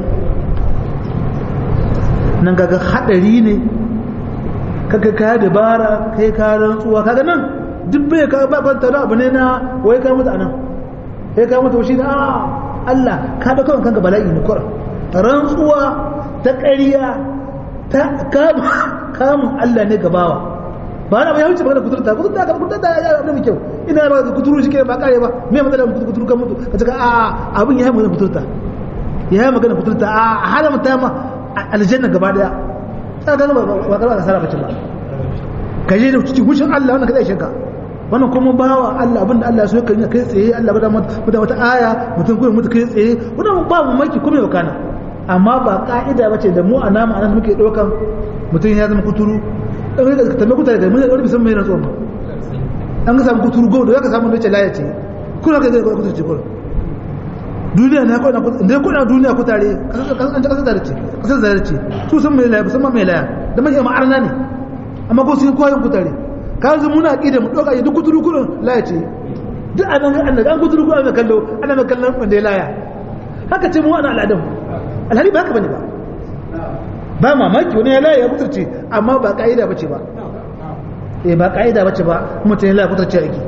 nan kaga hadari ne kaga ka dabara kai ka rantsuwa kaga nan duk bai ka ba kwanta da abu ne na wai ka mutu anan kai ka mutu shi da Allah ka da kawai kanka bala'i ne kura rantsuwa ta ƙarya ta kamun Allah ne gabawa ba na ba ya wuce magana kuturta kuturta ka kuturta ya da mu kyau ina ba kuturu shi ke ba kare ba me matsala kuturu kan mutu ka ce a abin ya yi magana kuturta ya yi magana kuturta a haramta ma aljanna gaba daya sai ga ba ba ka sara bace ba ka je da cikin hushin Allah wannan ka zai shaka wannan kuma bawa Allah abinda Allah so kai kai tsaye Allah ba da mata wata aya mutum kuma mutu kai tsaye wannan ba mu maki kuma yau kana amma ba ka'ida bace da mu a nama anan muke daukan mutum ya zama kuturu dan ka tambaye kutare da mun da wani mai na tsoron ba an ga samu kuturu go da zaka samu nace laya ce kuna kai zai kuturu ce kuma duniya na kwana da kuna duniya ku tare an ji kasar da ce kasar da ce su san mai laya ba san ma mai laya da mai ma'arna ne amma ko sun koyon ku tare ka yanzu muna aqida mu doka duk kuturu kurun laya ce duk anan an an kuturu kurun ana kallo ana mai kallon wanda ya laya haka ce mu ana al'adam alhali ba haka bane ba ba mamaki wani ya laya ya kuturce amma ba ka'ida bace ba eh ba ka'ida bace ba mutum ya laya kuturce yake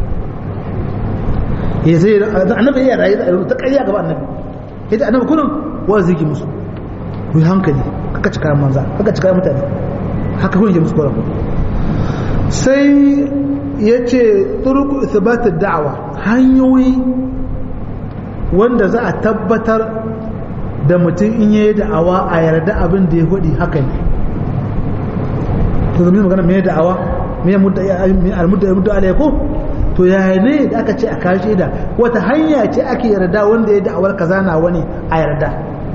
ya zai annabi ya rayu da ta ƙarya gaba annabi ya ce annabi kullum wa zai ki musu ku yi hankali kaka cika manza kaka cika mutane haka kun yi musu kwarar sai ya ce turuku isbatar da'awa hanyoyi wanda za a tabbatar da mutum in yayi da'awa a yarda abin da ya hudi haka ne to zama magana me da'awa me almudda ya mudda alayko to ya ne da aka ce a kashe da wata hanya ce ake yarda wanda ya da'awar kaza na wani a yarda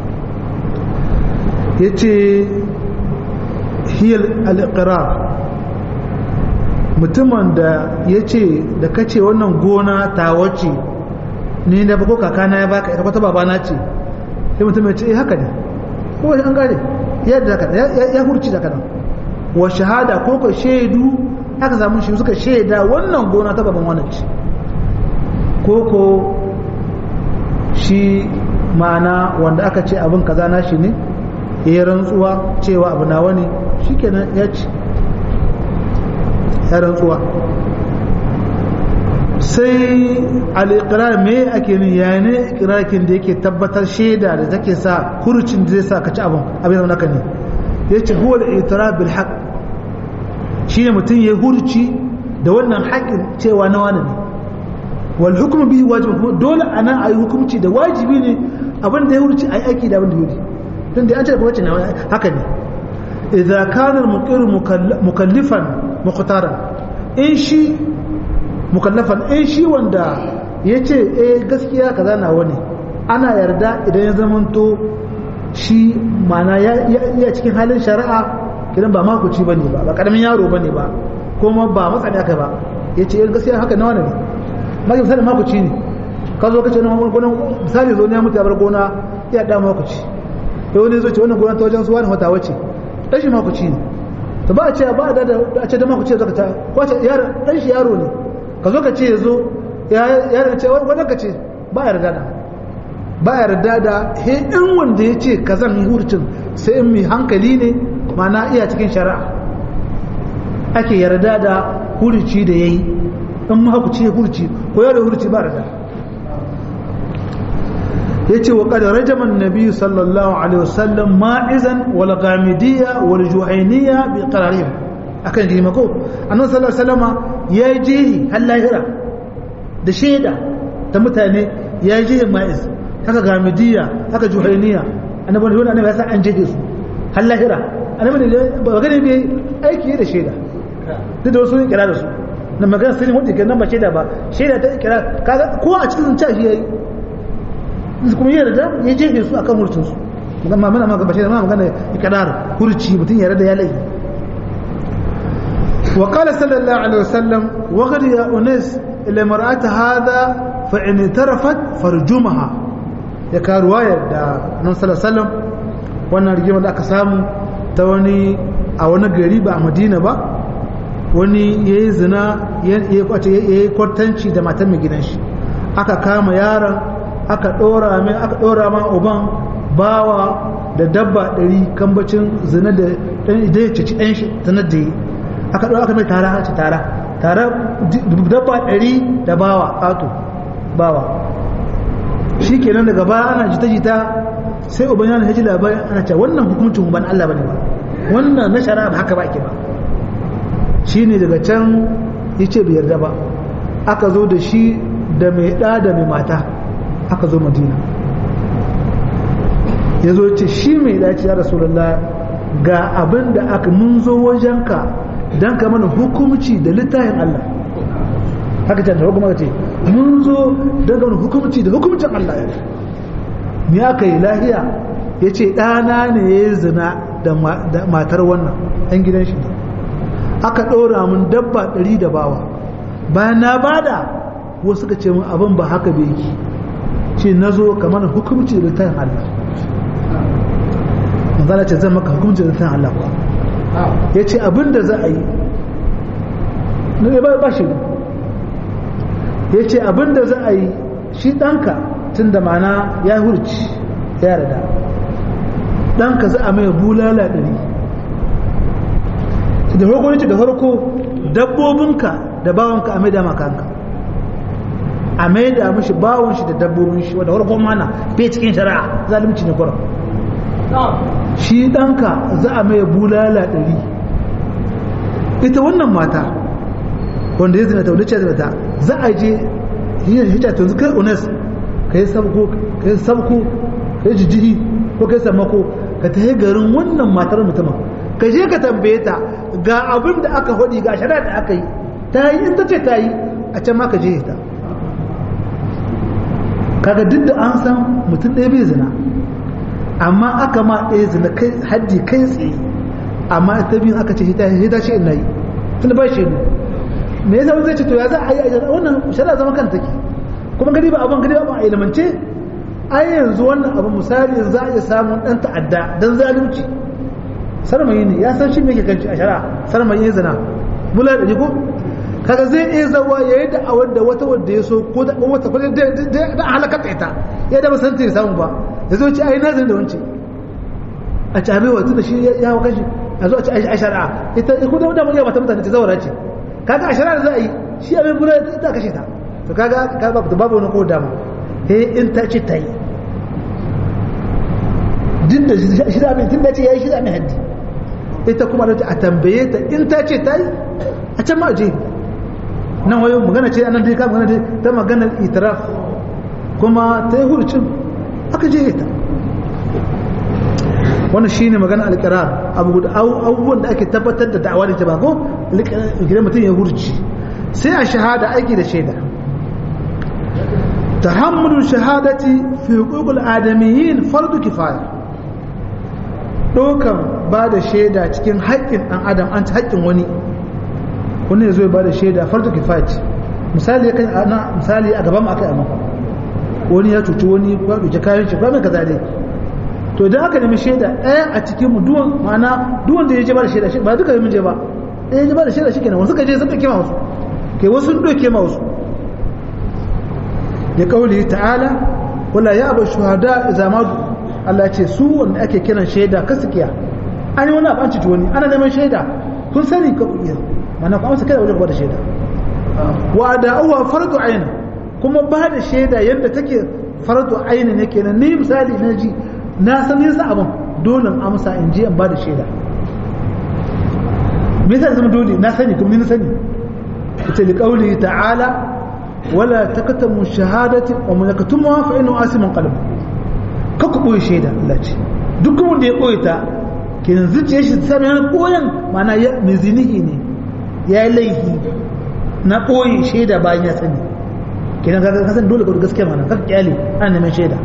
ya ce hiyar al'iqirar mutumin da ya ce da kace wannan gona ta wace ni da bako kakana ya baka ita kwata babana ce sai mutum ya ce eh haka ne ko an gane yadda haka ya hurci da kanan wa shahada ko ka shaidu aka samu shi suka shaida wannan gona ta baban wannan ce ko ko shi ma'ana wanda aka ce abin kaza na shi ne ya rantsuwa cewa abu nawa ne shikenan ya ci ya rantsuwa sai al'iƙirar me ake ni ya ne ƙirarkin da yake tabbatar shaida da take sa hurucin da zai sa ka ci abin abin zama naka ne ya ce huwa da itara bil haq shi ne mutum ya hurci da wannan haƙin cewa na wani ne wal hukumu bihi wajibi kuma dole a nan a yi hukumci da wajibi ne abin da ya hurci a yi aiki da abin da ya hurci don da an ce da kuma ce na haka ne idza kana al-muqir mukallifan muqtaran in shi mukallafan in shi wanda yace eh gaskiya kaza na wani ana yarda idan ya zamanto shi mana ya cikin halin shari'a kidan ba makuci bane ba ba karamin yaro bane ba kuma ba matsani aka ba yace in gaskiya haka nawa ne ma ki misali makuci ne ka zo kace nan gonan misali zo ne ya mutu ya bar gona ya da makuci to wani zo ce wannan gona ta wajen suwa ne wata wace dan shi makuci ne to ba a ce ba da a ce da makuci zaka ta ko ce yaro dan shi yaro ne ka zo ka ce yazo ya ya ce wannan ka ce ba yarda da ba yarda da he in wanda ya ce kazan hurcin sai in mai hankali ne mana iya cikin shari'a ake yarda da hurci da ya yi in mahakuci ya hurci ko yau da hurci ba yarda ya ce wa ƙadar rajaman nabi sallallahu alaihi wasallam ma'izan wal gamidiyya wal juhainiya bi qararin akan girma ko annabi sallallahu alaihi wasallama ya yi jehi har lahira da shaida ta mutane ya yi jehi ma'iz haka gamidiyya haka juhainiya annabi wanda annabi ya sa an jehe su har lahira annabi ne ba gane ne aiki da shaida duk da wasu ne kira da su na magana sai wanda ke nan ba shaida ba shaida ta kira kaga ko a cikin ca shi yayi kuma yana da ya jehe su akan hurcin su amma muna magana ba shaida muna magana ikrar hurci mutum ya rada ya lai وقال صلى الله عليه وسلم وغد يا أنس إلى مرأة هذا فإن اعترفت فرجمها ya ka ruwayar da nan salasalam wannan rigimar da aka samu ta wani a wani gari ba a madina ba wani ya yi zina ya yi kwartanci da matan mai gidan shi aka kama yaron aka ɗora mai aka ɗora ma uban bawa da dabba ɗari kambacin zina da ɗan idan ya cici ɗan shi zanar da yi aka ɗora aka mai tara aka tara tara dabba ɗari da bawa ƙato bawa shi kenan daga baya ana jita-jita sai uban yana haji labarin ana cewa wannan hukuncin ban Allah bane ba wannan na shari'a ba haka ba ake ba shi ne daga can ya ce bai yarda ba aka zo da shi da mai ɗa da mai mata aka zo madina ya zo ce shi mai ɗa ce ya rasulullah ga abin da aka mun zo wajenka don ka mana hukumci da littafin Allah haka ce da hukuma ce mun zo daga wani hukumci da hukumcin Allah ya me aka yi lahiya ya ce ɗana ne ya yi zina da matar wannan ɗan gidan shi ne aka ɗora mun dabba ɗari da bawa bayan na bada wasu suka ce mun abin ba haka bai yi ce na zo kamar hukumci da tayin Allah manzana ce zan maka hukumci da tayin Allah kuwa ya ce abin da za a yi na ba shi ya ce abin da za a yi shi ɗanka tun da mana ya hurci ya rada ɗanka za a mai bulala ɗari da farko ya ce da farko dabbobinka da bawanka a mai da makanka a mai da mashi bawon shi da dabbobin shi wadda farko mana bai cikin shari'a zalimci ne kwarar shi ɗanka za a mai bulala ɗari ita wannan mata wanda ya zina ta wadda ce zina ta za a je yin hijja to kai unes ka yi sabko ka yi sabko ka yi jijjihi ko ka yi sammako ka ta garin wannan matar mutumin ka je ka tambaye ta ga abin da aka faɗi ga shari'a da aka yi ta yi in ta ce ta yi a can ma ka je ta kaga duk da an san mutum ɗaya bai zina amma aka ma ɗaya zina kai haddi kai tsaye amma ta biyun aka ce hita ce ina yi tun ba shi ne me yasa zai ce to ya za a yi wannan shari'a zama kan take kuma gani ba abin gani ba a ilimance ai yanzu wannan abu misali za a iya samun dan ta'adda dan zalunci sarmayi ne ya san shi me yake kanci a shari'a sarmayi ya zina bula da ko kaga zai iya zawa yayi da awar da wata wadda ya so ko da wata ko da da halaka ta ita ya da san ta samu ba ya zo ci ai nazari da wance a ci abewa tunda shi ya hawa kashi a zo a ci a shari'a ita ko da wata mata mutane ta zawara ce kaga a shari'a za a yi shi abin bula ta kashe ta to kaga ka babu babu wani ko dama eh in ta ce ta yi din da shi da abin tun da ce yayi shi da mai haddi ita kuma da a tambaye ta in ta ce ta yi a can ma je nan wayo magana ce anan dai ka magana dai ta maganar itiraf kuma ta yi hurcin aka je ta wannan shine magana alqirar abu da abubuwan da ake tabbatar da da'awa da ta ba ko gidan mutum ya hurci sai a shahada aiki da shaida tahammulu shahadati fi huquqil adamiyyin fardu kifaya ɗaukan ba da shaida cikin haƙƙin ɗan adam an ci haƙƙin wani wani ya zo ya ba da shaida farko kifayat misali kan ana misali a gaban aka yi amma wani ya cuci wani ya ɗauki kayan shi ba mai kaza dai to idan aka nemi shaida ɗaya a cikin mu duwan ma'ana duwan da ya je ba da shaida ba duka yi je ba ɗaya ya je ba da shaida shi kenan wasu ka je sun ɗauke ma wasu ke wasu sun ɗauke ma wasu ya kauli ta'ala wala ya abu shuhada idza ma Allah ce su wanda ake kiran shaida kasikiya an yi wani abu an ci wani ana neman shaida kun sani ka iya mana ku amsa kai wajen gwada shaida wa da'uwa fardu ayn kuma ba da shaida yadda take fardu ayn ne kenan ni misali na ji na san yasa abin dole amsa in je in ba da shaida me yasa zama dole na sani kuma ni na sani ita li qawli ta'ala wala takatamu shahadati wa man yaktumha fa innahu asimun qalb ka ku boye shaida Allah ce duk wanda ya boye ta kin zuciye shi sai yana boyen mana ya mizinihi ne ya yi laifi na boye shaida bayan ya sani kenan ka san dole ka gaskiya mana ka kyale ana neman shaida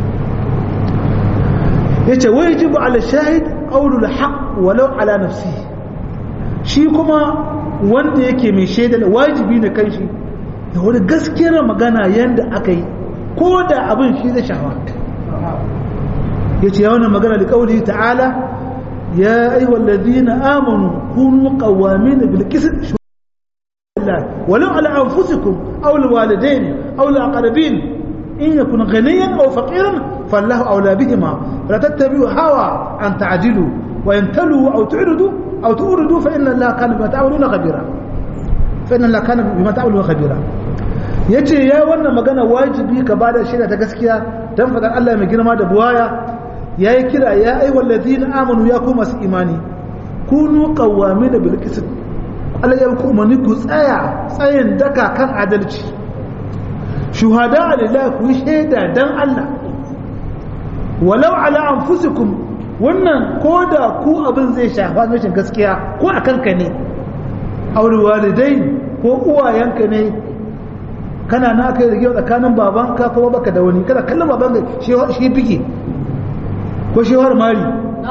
yace wajibu ala shahid qawlul haqq walau ala nafsihi shi kuma wanda yake mai shaida wajibi ne kan shi da wani gaskiyar magana yadda aka yi ko da abin shi zai shafa ya ce yawon magana da ƙauli ta'ala ya aiwa lalzina amonu kunu ƙawami na bilkisin walau ala anfusikum aw alwalidain aw alaqrabin in yakun ghaniyan aw faqiran fallahu awla bihima la tattabi'u hawa an ta'dilu wa in talu aw tu'ridu aw tu'ridu fa inna allaha kana bima ta'maluna khabira fa inna allaha kana bima ta'maluna khabira yace ya wannan magana wajibi ka bada shaida ta gaskiya dan fadan Allah mai girma da buwaya yayi kira ya ayyuhal ladina amanu ya kuma su imani kunu qawwamina bil qist Allah ya ku umarni ku tsaya tsayin daka kan adalci shuhada lillahi ku shaida dan Allah walau ala anfusikum wannan koda ku abin zai shafa rashin gaskiya ko akan ka ne aure walidai ko uwayenka ne kana na kai rige tsakanin babanka kuma baka da wani kada kallon babanka shi fike ko shi har mari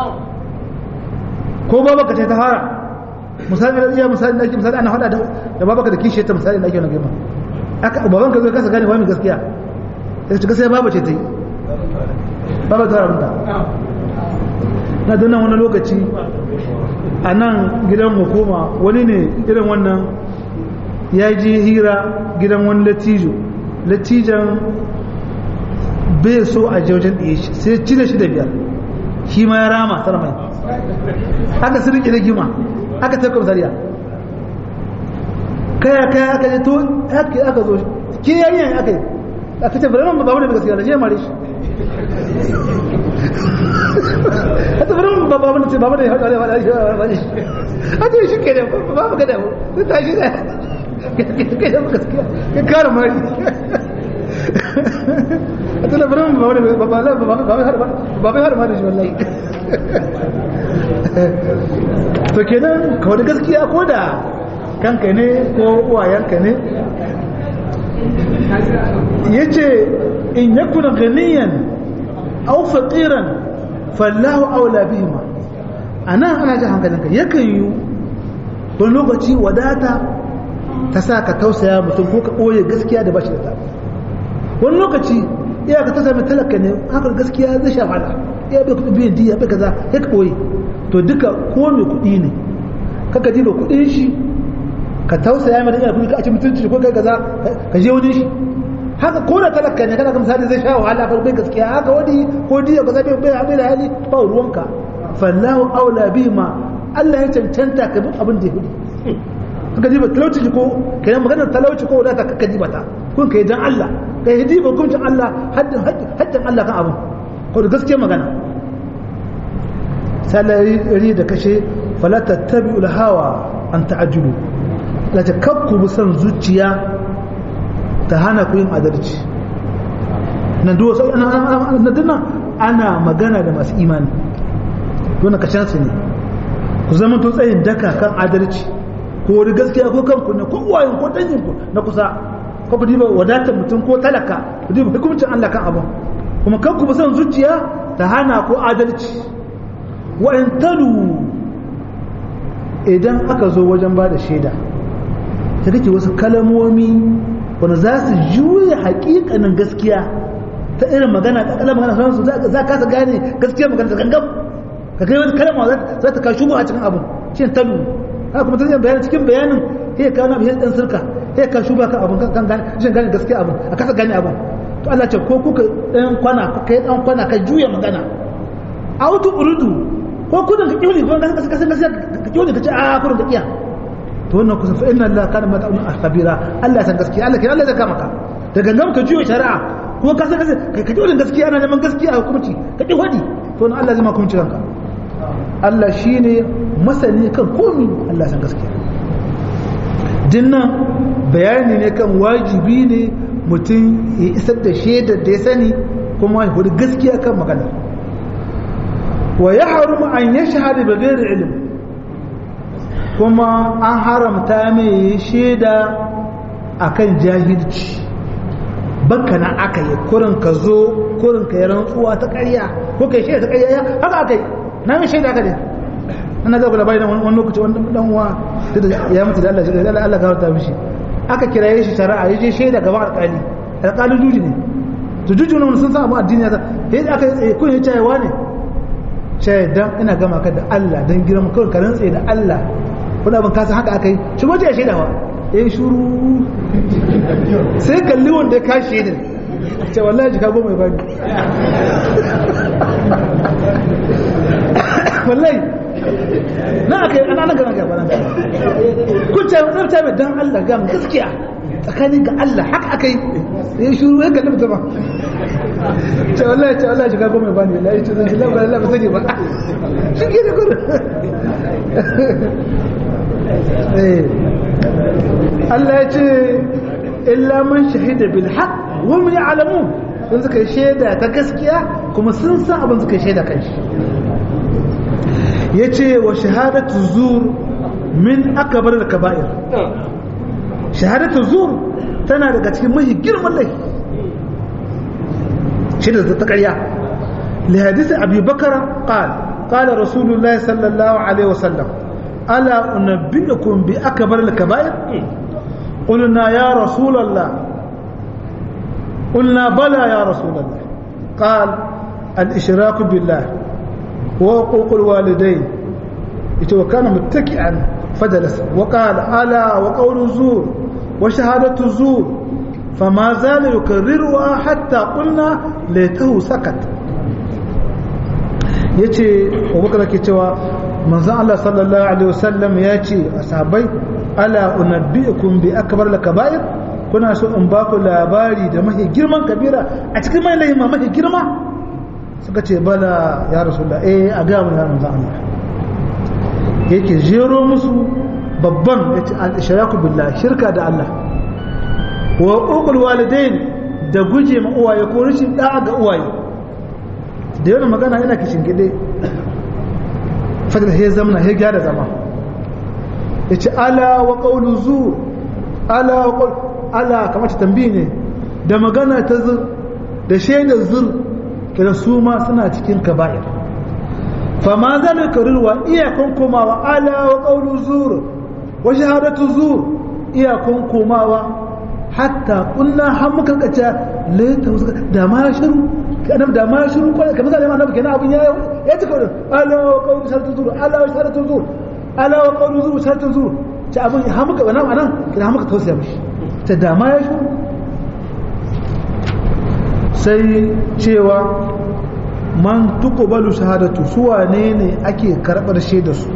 ko babaka ta fara misali da iya misali da ake misali ana hada da babaka da kishi ta misali da ake wani gama aka babanka zai kasa gane wani gaskiya ya ci gaskiya baba ce ta yi baba ta rabta na dana wani lokaci a nan gidan hukuma wani ne irin wannan ya ji hira gidan wani latijo latijan bai so a jaujin ɗaya shi sai cire shi da biyar shi ma ya rama tara mai aka su riƙe rigima aka tafi komisariya kaya kaya aka je to aka aka zo ke yayi yayi aka yi aka ce bari ba bane gaskiya da je mare shi ata bari ba ba bane ce ba bane hada hada shi ata shi ke da ba ba kada sai ta shi da kai da gaskiya ka kare mari ata da bari ba bane ba ba ba ba ba har mari shi wallahi to kenan kawai da gaskiya ko da kanka ne ko uwayenka ne ya ce in ya kuna ganiyan au faƙiran fallahu aula bihima a nan ana ji hankalinka yakan yi wani lokaci wadata ta sa ka tausaya mutum ko ka ɓoye gaskiya da bashi da ta wani lokaci iya ka tausaya mai talaka ne haka gaskiya zai sha fada iya bai kuɗi biyan diya bai kaza ya ka ɓoye to duka ko mai kuɗi ne kaka diba kuɗin shi ka tausaya mai da kuɗi ka ci mutunci ko kai kaza ka je wani shi haka ko da talaka ne kana ga misali zai sha wahala fa bai gaskiya haka wani ko diya kaza bai bai bai da hali ba ruwanka fallahu aula bima Allah ya cancanta ka bi abin da ya hudu kaka diba talauci ko kai maganar talauci ko wadata kaka diba ta kun kai dan Allah kai diba hukuncin Allah haddin haddin Allah kan abin ko da gaskiya magana salari da kashe fala tattabi'ul hawa an ta'ajjulu la takabku bisan zuciya ta hana ku yin adalci nan duwa sai ana dinnan ana magana da masu imani wannan kashin su ne ku zama to tsayin daka kan adalci ko wani gaskiya ko kanku ne ko uwayen ko dangin ku na kusa ko ku diba wadatar mutum ko talaka ku diba hukuncin Allah kan abin kuma kanku bisan zuciya ta hana ku adalci wa in talu idan aka zo wajen ba da shaida ta kake wasu kalamomi wanda za su juya hakikanin gaskiya ta irin magana ta kalan magana sauransu za ka kasa gane gaskiya magana ta gangan ka kai wani kalama za ta kawo shubu a cikin abin shi talu haka kuma ta zai bayanin cikin bayanin sai ka na biyan dan sirka sai ka shuba kan abin kan gane shi gane gaskiya abin a kasa gane abin to Allah ce ko kuka dan kwana kai dan kwana ka juya magana autu urudu ko kudin ka kiwli ko dan kasa kasa ka kiwli ka ce a kudin ka kiya to wannan kusa fa inna Allah kana mata'un khabira Allah san gaskiya Allah kai Allah zai kama ka da gangan ka juya shari'a ko ka san kasa ka kiwli gaskiya ana neman gaskiya a hukunci ka ki hadi to wannan Allah zai ma hukunci kanka Allah shine masani kan komi Allah san gaskiya dinnan bayani ne kan wajibi ne mutum ya isar da shaidar da ya sani kuma ya hudu gaskiya kan magana wa ya harumu an ya shahada da gairar ilim kuma an haramta mai shaida akan jahilci baka na aka yi kurin ka zo kurin ka yi rantsuwa ta ƙarya ko ka yi shaida ta ƙarya haka aka yi na yi shaida aka ne ana zaɓa labari na wani lokaci wani dan uwa ya mutu da Allah shi da Allah gafarta mishi aka kiraye shi shari'a ya je shaida gaban alƙali alƙalin juji ne to juji wani sun san abu addini ya yadda aka yi tsaye kun yi cayewa ne shaidan ina gama ka da Allah don girma kawai ka rantse da Allah wani abin kasa haka aka yi shigo ce ya shaida wa ya yi shuru sai kalli wanda ya kashe shaidar ce wallahi jika goma ya bani wallahi na aka yi ana gana gaba nan kun ce wani ta mai dan Allah gam gaskiya tsakanin ga Allah haka aka yi ya yi shuru ya kalli mutum ba ce wallahi ce wallahi shiga goma ba ne wallahi ce zan shi labar Allah ba sani ba shi ke da kudu Allah ya ce illa man shahida bil haqq wa hum ya'lamun sun suka yi shaida ta gaskiya kuma sun san abin suka yi shaida kan shi yace wa shahadatu zur min akbar al kaba'ir shahadatu zur tana daga cikin mahi girman laifi شدة التقرية لحديث أبي بكر قال قال رسول الله صلى الله عليه وسلم ألا أنبئكم بأكبر الكبائر قلنا يا رسول الله قلنا بلى يا رسول الله قال الإشراك بالله وحقوق الوالدين وكان متكئا فجلس وقال ألا وقول الزور وشهادة الزور فما زال يكررها حتى قلنا ليته سكت yace abubakar ke cewa manzon Allah sallallahu alaihi wasallam ya ce ashabai ala unabbiukum bi akbar al-kaba'ir kuna so in ba ku labari da mahi girman kabira a cikin mai lahima mahi girma suka ce bala ya rasulullah eh a ga mun ya manzon Allah yake jero musu babban yace al-ishraku billah shirka da Allah wa uqul walidain da guje ma uwaye ko rashin da'a ga uwaye da yana magana yana kishin gide fadil he zamna he gyara zama yace ala wa qawlu zu ala wa qawl ala kamar ta tambayi ne da magana ta zur da shaidar zur kira su ma suna cikin kaba'ir fa ma zan karirwa iyakon komawa ala wa qawlu zur wa shahadatu zur iyakon komawa hatta kunna har muka kaca laita wasu da ma shiru kanan da ma shiru kwanan kamar zai ma nabi kenan abin ya ya ci kawai ala wa qawlu sharatu zur ala wa sharatu zur ala wa qawlu zur sharatu zur ta abin har muka wannan anan kina har muka tausaya mishi ta da ma ya shiru sai cewa man tuqbalu shahadatu su wane ne ake karbar shaidar su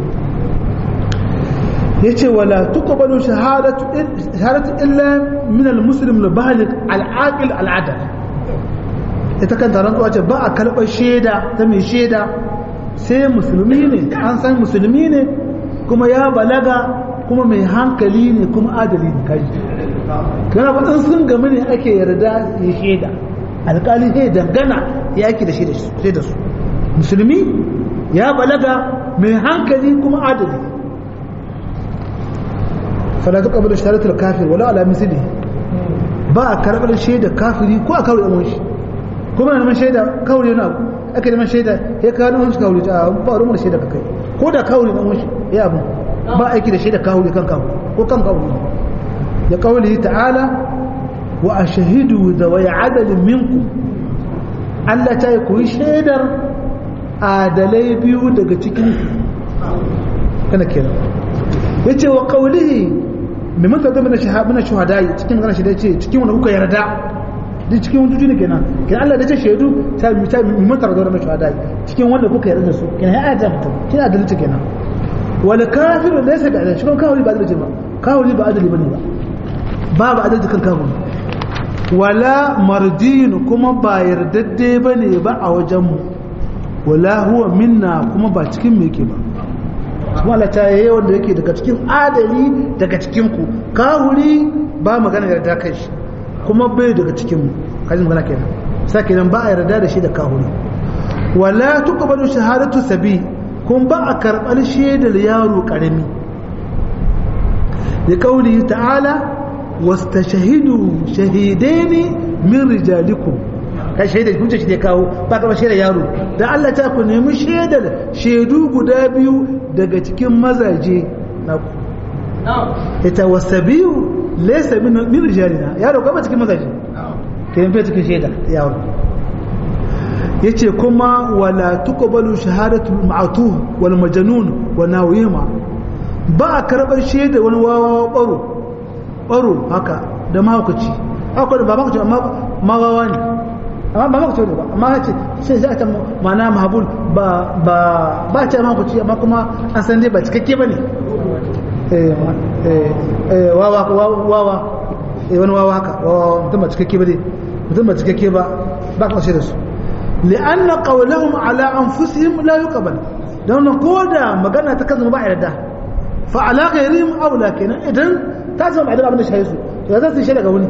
yace wala tuqbalu shahadatu shahadatu illa min almuslim albaligh alaqil aladal ita kan taron tsuwa ce ba a karɓar shaida ta mai shaida sai musulmi ne an san musulmi ne kuma ya balaga kuma mai hankali ne kuma adali ne kai kana ba in sun gami ne ake yarda ya shaida alƙali sai dangana ya ake da shaida su musulmi ya balaga mai hankali kuma adali fala ta kabar shahadatul kafir wala ala misli ba a karbar shaida kafiri ko a kawai amon shi kuma na neman shaida kawai yana ake neman shaida ya kawo nan shi kawuri ta ba rumu da shaida ka kai ko da kawuri dan wani ya abu ba aiki da shaida kawuri kan kawuri ko kan kawuri ya kawuli ta'ala wa ashhadu zawai adalin minkum Allah ta yi koyi shaidar adalai biyu daga cikin kana kenan yace wa qawlihi mimman ta zama na shuhada cikin magana shi da ce cikin wanda kuka yarda duk cikin wanda ne kenan kenan Allah da ce shaidu ta ta mimman ta zama na shuhada cikin wanda kuka yarda da su kenan ya aja mutum kina adalci kenan wal kafiru laysa bi adalci kan kawuri ba adalci ba kawuri ba adalci bane ba babu adalci kan kawuri wala mardin kuma ba yardadde bane ba a wajen mu wala huwa minna kuma ba cikin me yake ba kuma Allah ta yi wanda yake daga cikin adali daga cikin ku kahuri ba magana yarda kai shi kuma bai daga cikin mu kaji magana kenan sai kenan ba a yarda da shi da kahuri wala tuqbalu shahadatu sabi kun ba a karɓar shaidar yaro karami da kauli ta'ala wastashhidu shahidaini min rijalikum kai shaidar hujja shi ne kawo ba ka shaidar yaro dan Allah ta ku nemi shaidar shaidu guda biyu daga cikin mazaje na ku ita wasabiyu laysa min min rijalina yaro ba cikin mazaje kai bai cikin shaidar yaro yace kuma wala tuqbalu shahadatu ma'tuh wal majnun wa nawima ba a karbar shaidar wani wawa baro baro haka da mahaukaci haka da ba mahaukaci amma mawawa ne amma ba maka ba amma ce sai za ta mana mahabul ba ba ba ce ma kuci amma kuma an san dai ba cikakke bane eh eh wawa wawa eh wani wawa haka wawa mutum ba cikakke bane mutum ba cikakke ba ba ka da su li'anna qawluhum ala anfusihim la yuqbal dan ko da magana ta kaza ba yarda fa ala ghayrihim aula kenan idan ta zama idan abin da shi su to za su shi daga wani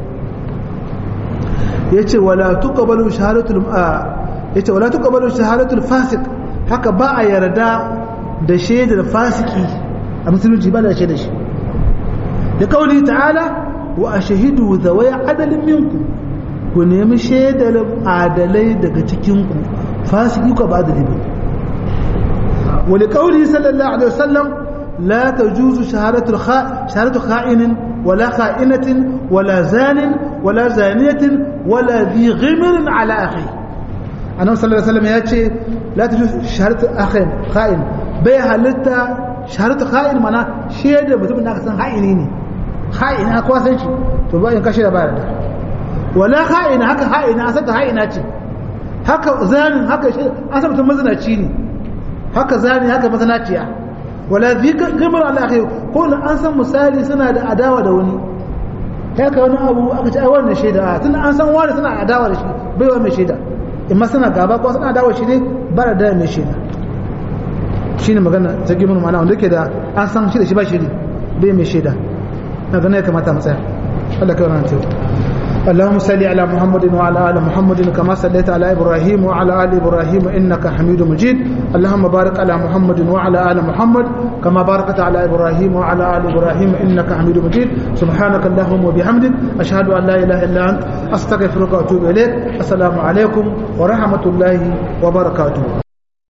yace wala tuqbalu shahadatul yace wala tuqbalu shahadatul fasik haka ba a yarda da shaidar fasiki a musulunci ba da shaidar shi da kauli ta'ala wa ashhadu zawai adalin minku ku nemi shaidar adalai daga cikin ku fasiki ko ba adali ba wa li kauli sallallahu alaihi wasallam la tajuzu shahadatul kha shahadatu kha'inin ولا خائنة ولا زان ولا زانية ولا ذي غمر على أخيه أنا صلى الله عليه وسلم يأتي لا تجوز شهادة أخ خائن بي هلتا شهادة خائن منا شهادة بتبين أنك سن خائنيني خائن أكوا سنشي تبا ينكشر بارد ولا خائن هكا خائن أسد خائناتي haka zanin haka shi an san mutum mazinaci ne haka zani haka mazinaciya wala zikar gamar alaƙi ko na an san misali suna da adawa da wani ta ka wani abu aka ce ai wannan shaida a tun an san wani suna adawa da shi baiwa mai shaida imma suna gaba ko suna adawa shi ne ba da daya mai shaida shi ne magana ta gimar mana wanda ke da an san shi da shi ba shi ne bai mai shaida na gana ya kamata matsaya Allah kai wannan teku اللهم صل على محمد وعلى ال محمد كما صليت على ابراهيم وعلى ال ابراهيم انك حميد مجيد اللهم بارك على محمد وعلى ال محمد كما باركت على ابراهيم وعلى ال ابراهيم انك حميد مجيد سبحانك اللهم وبحمدك اشهد ان لا اله الا انت استغفرك واتوب اليك السلام عليكم ورحمه الله وبركاته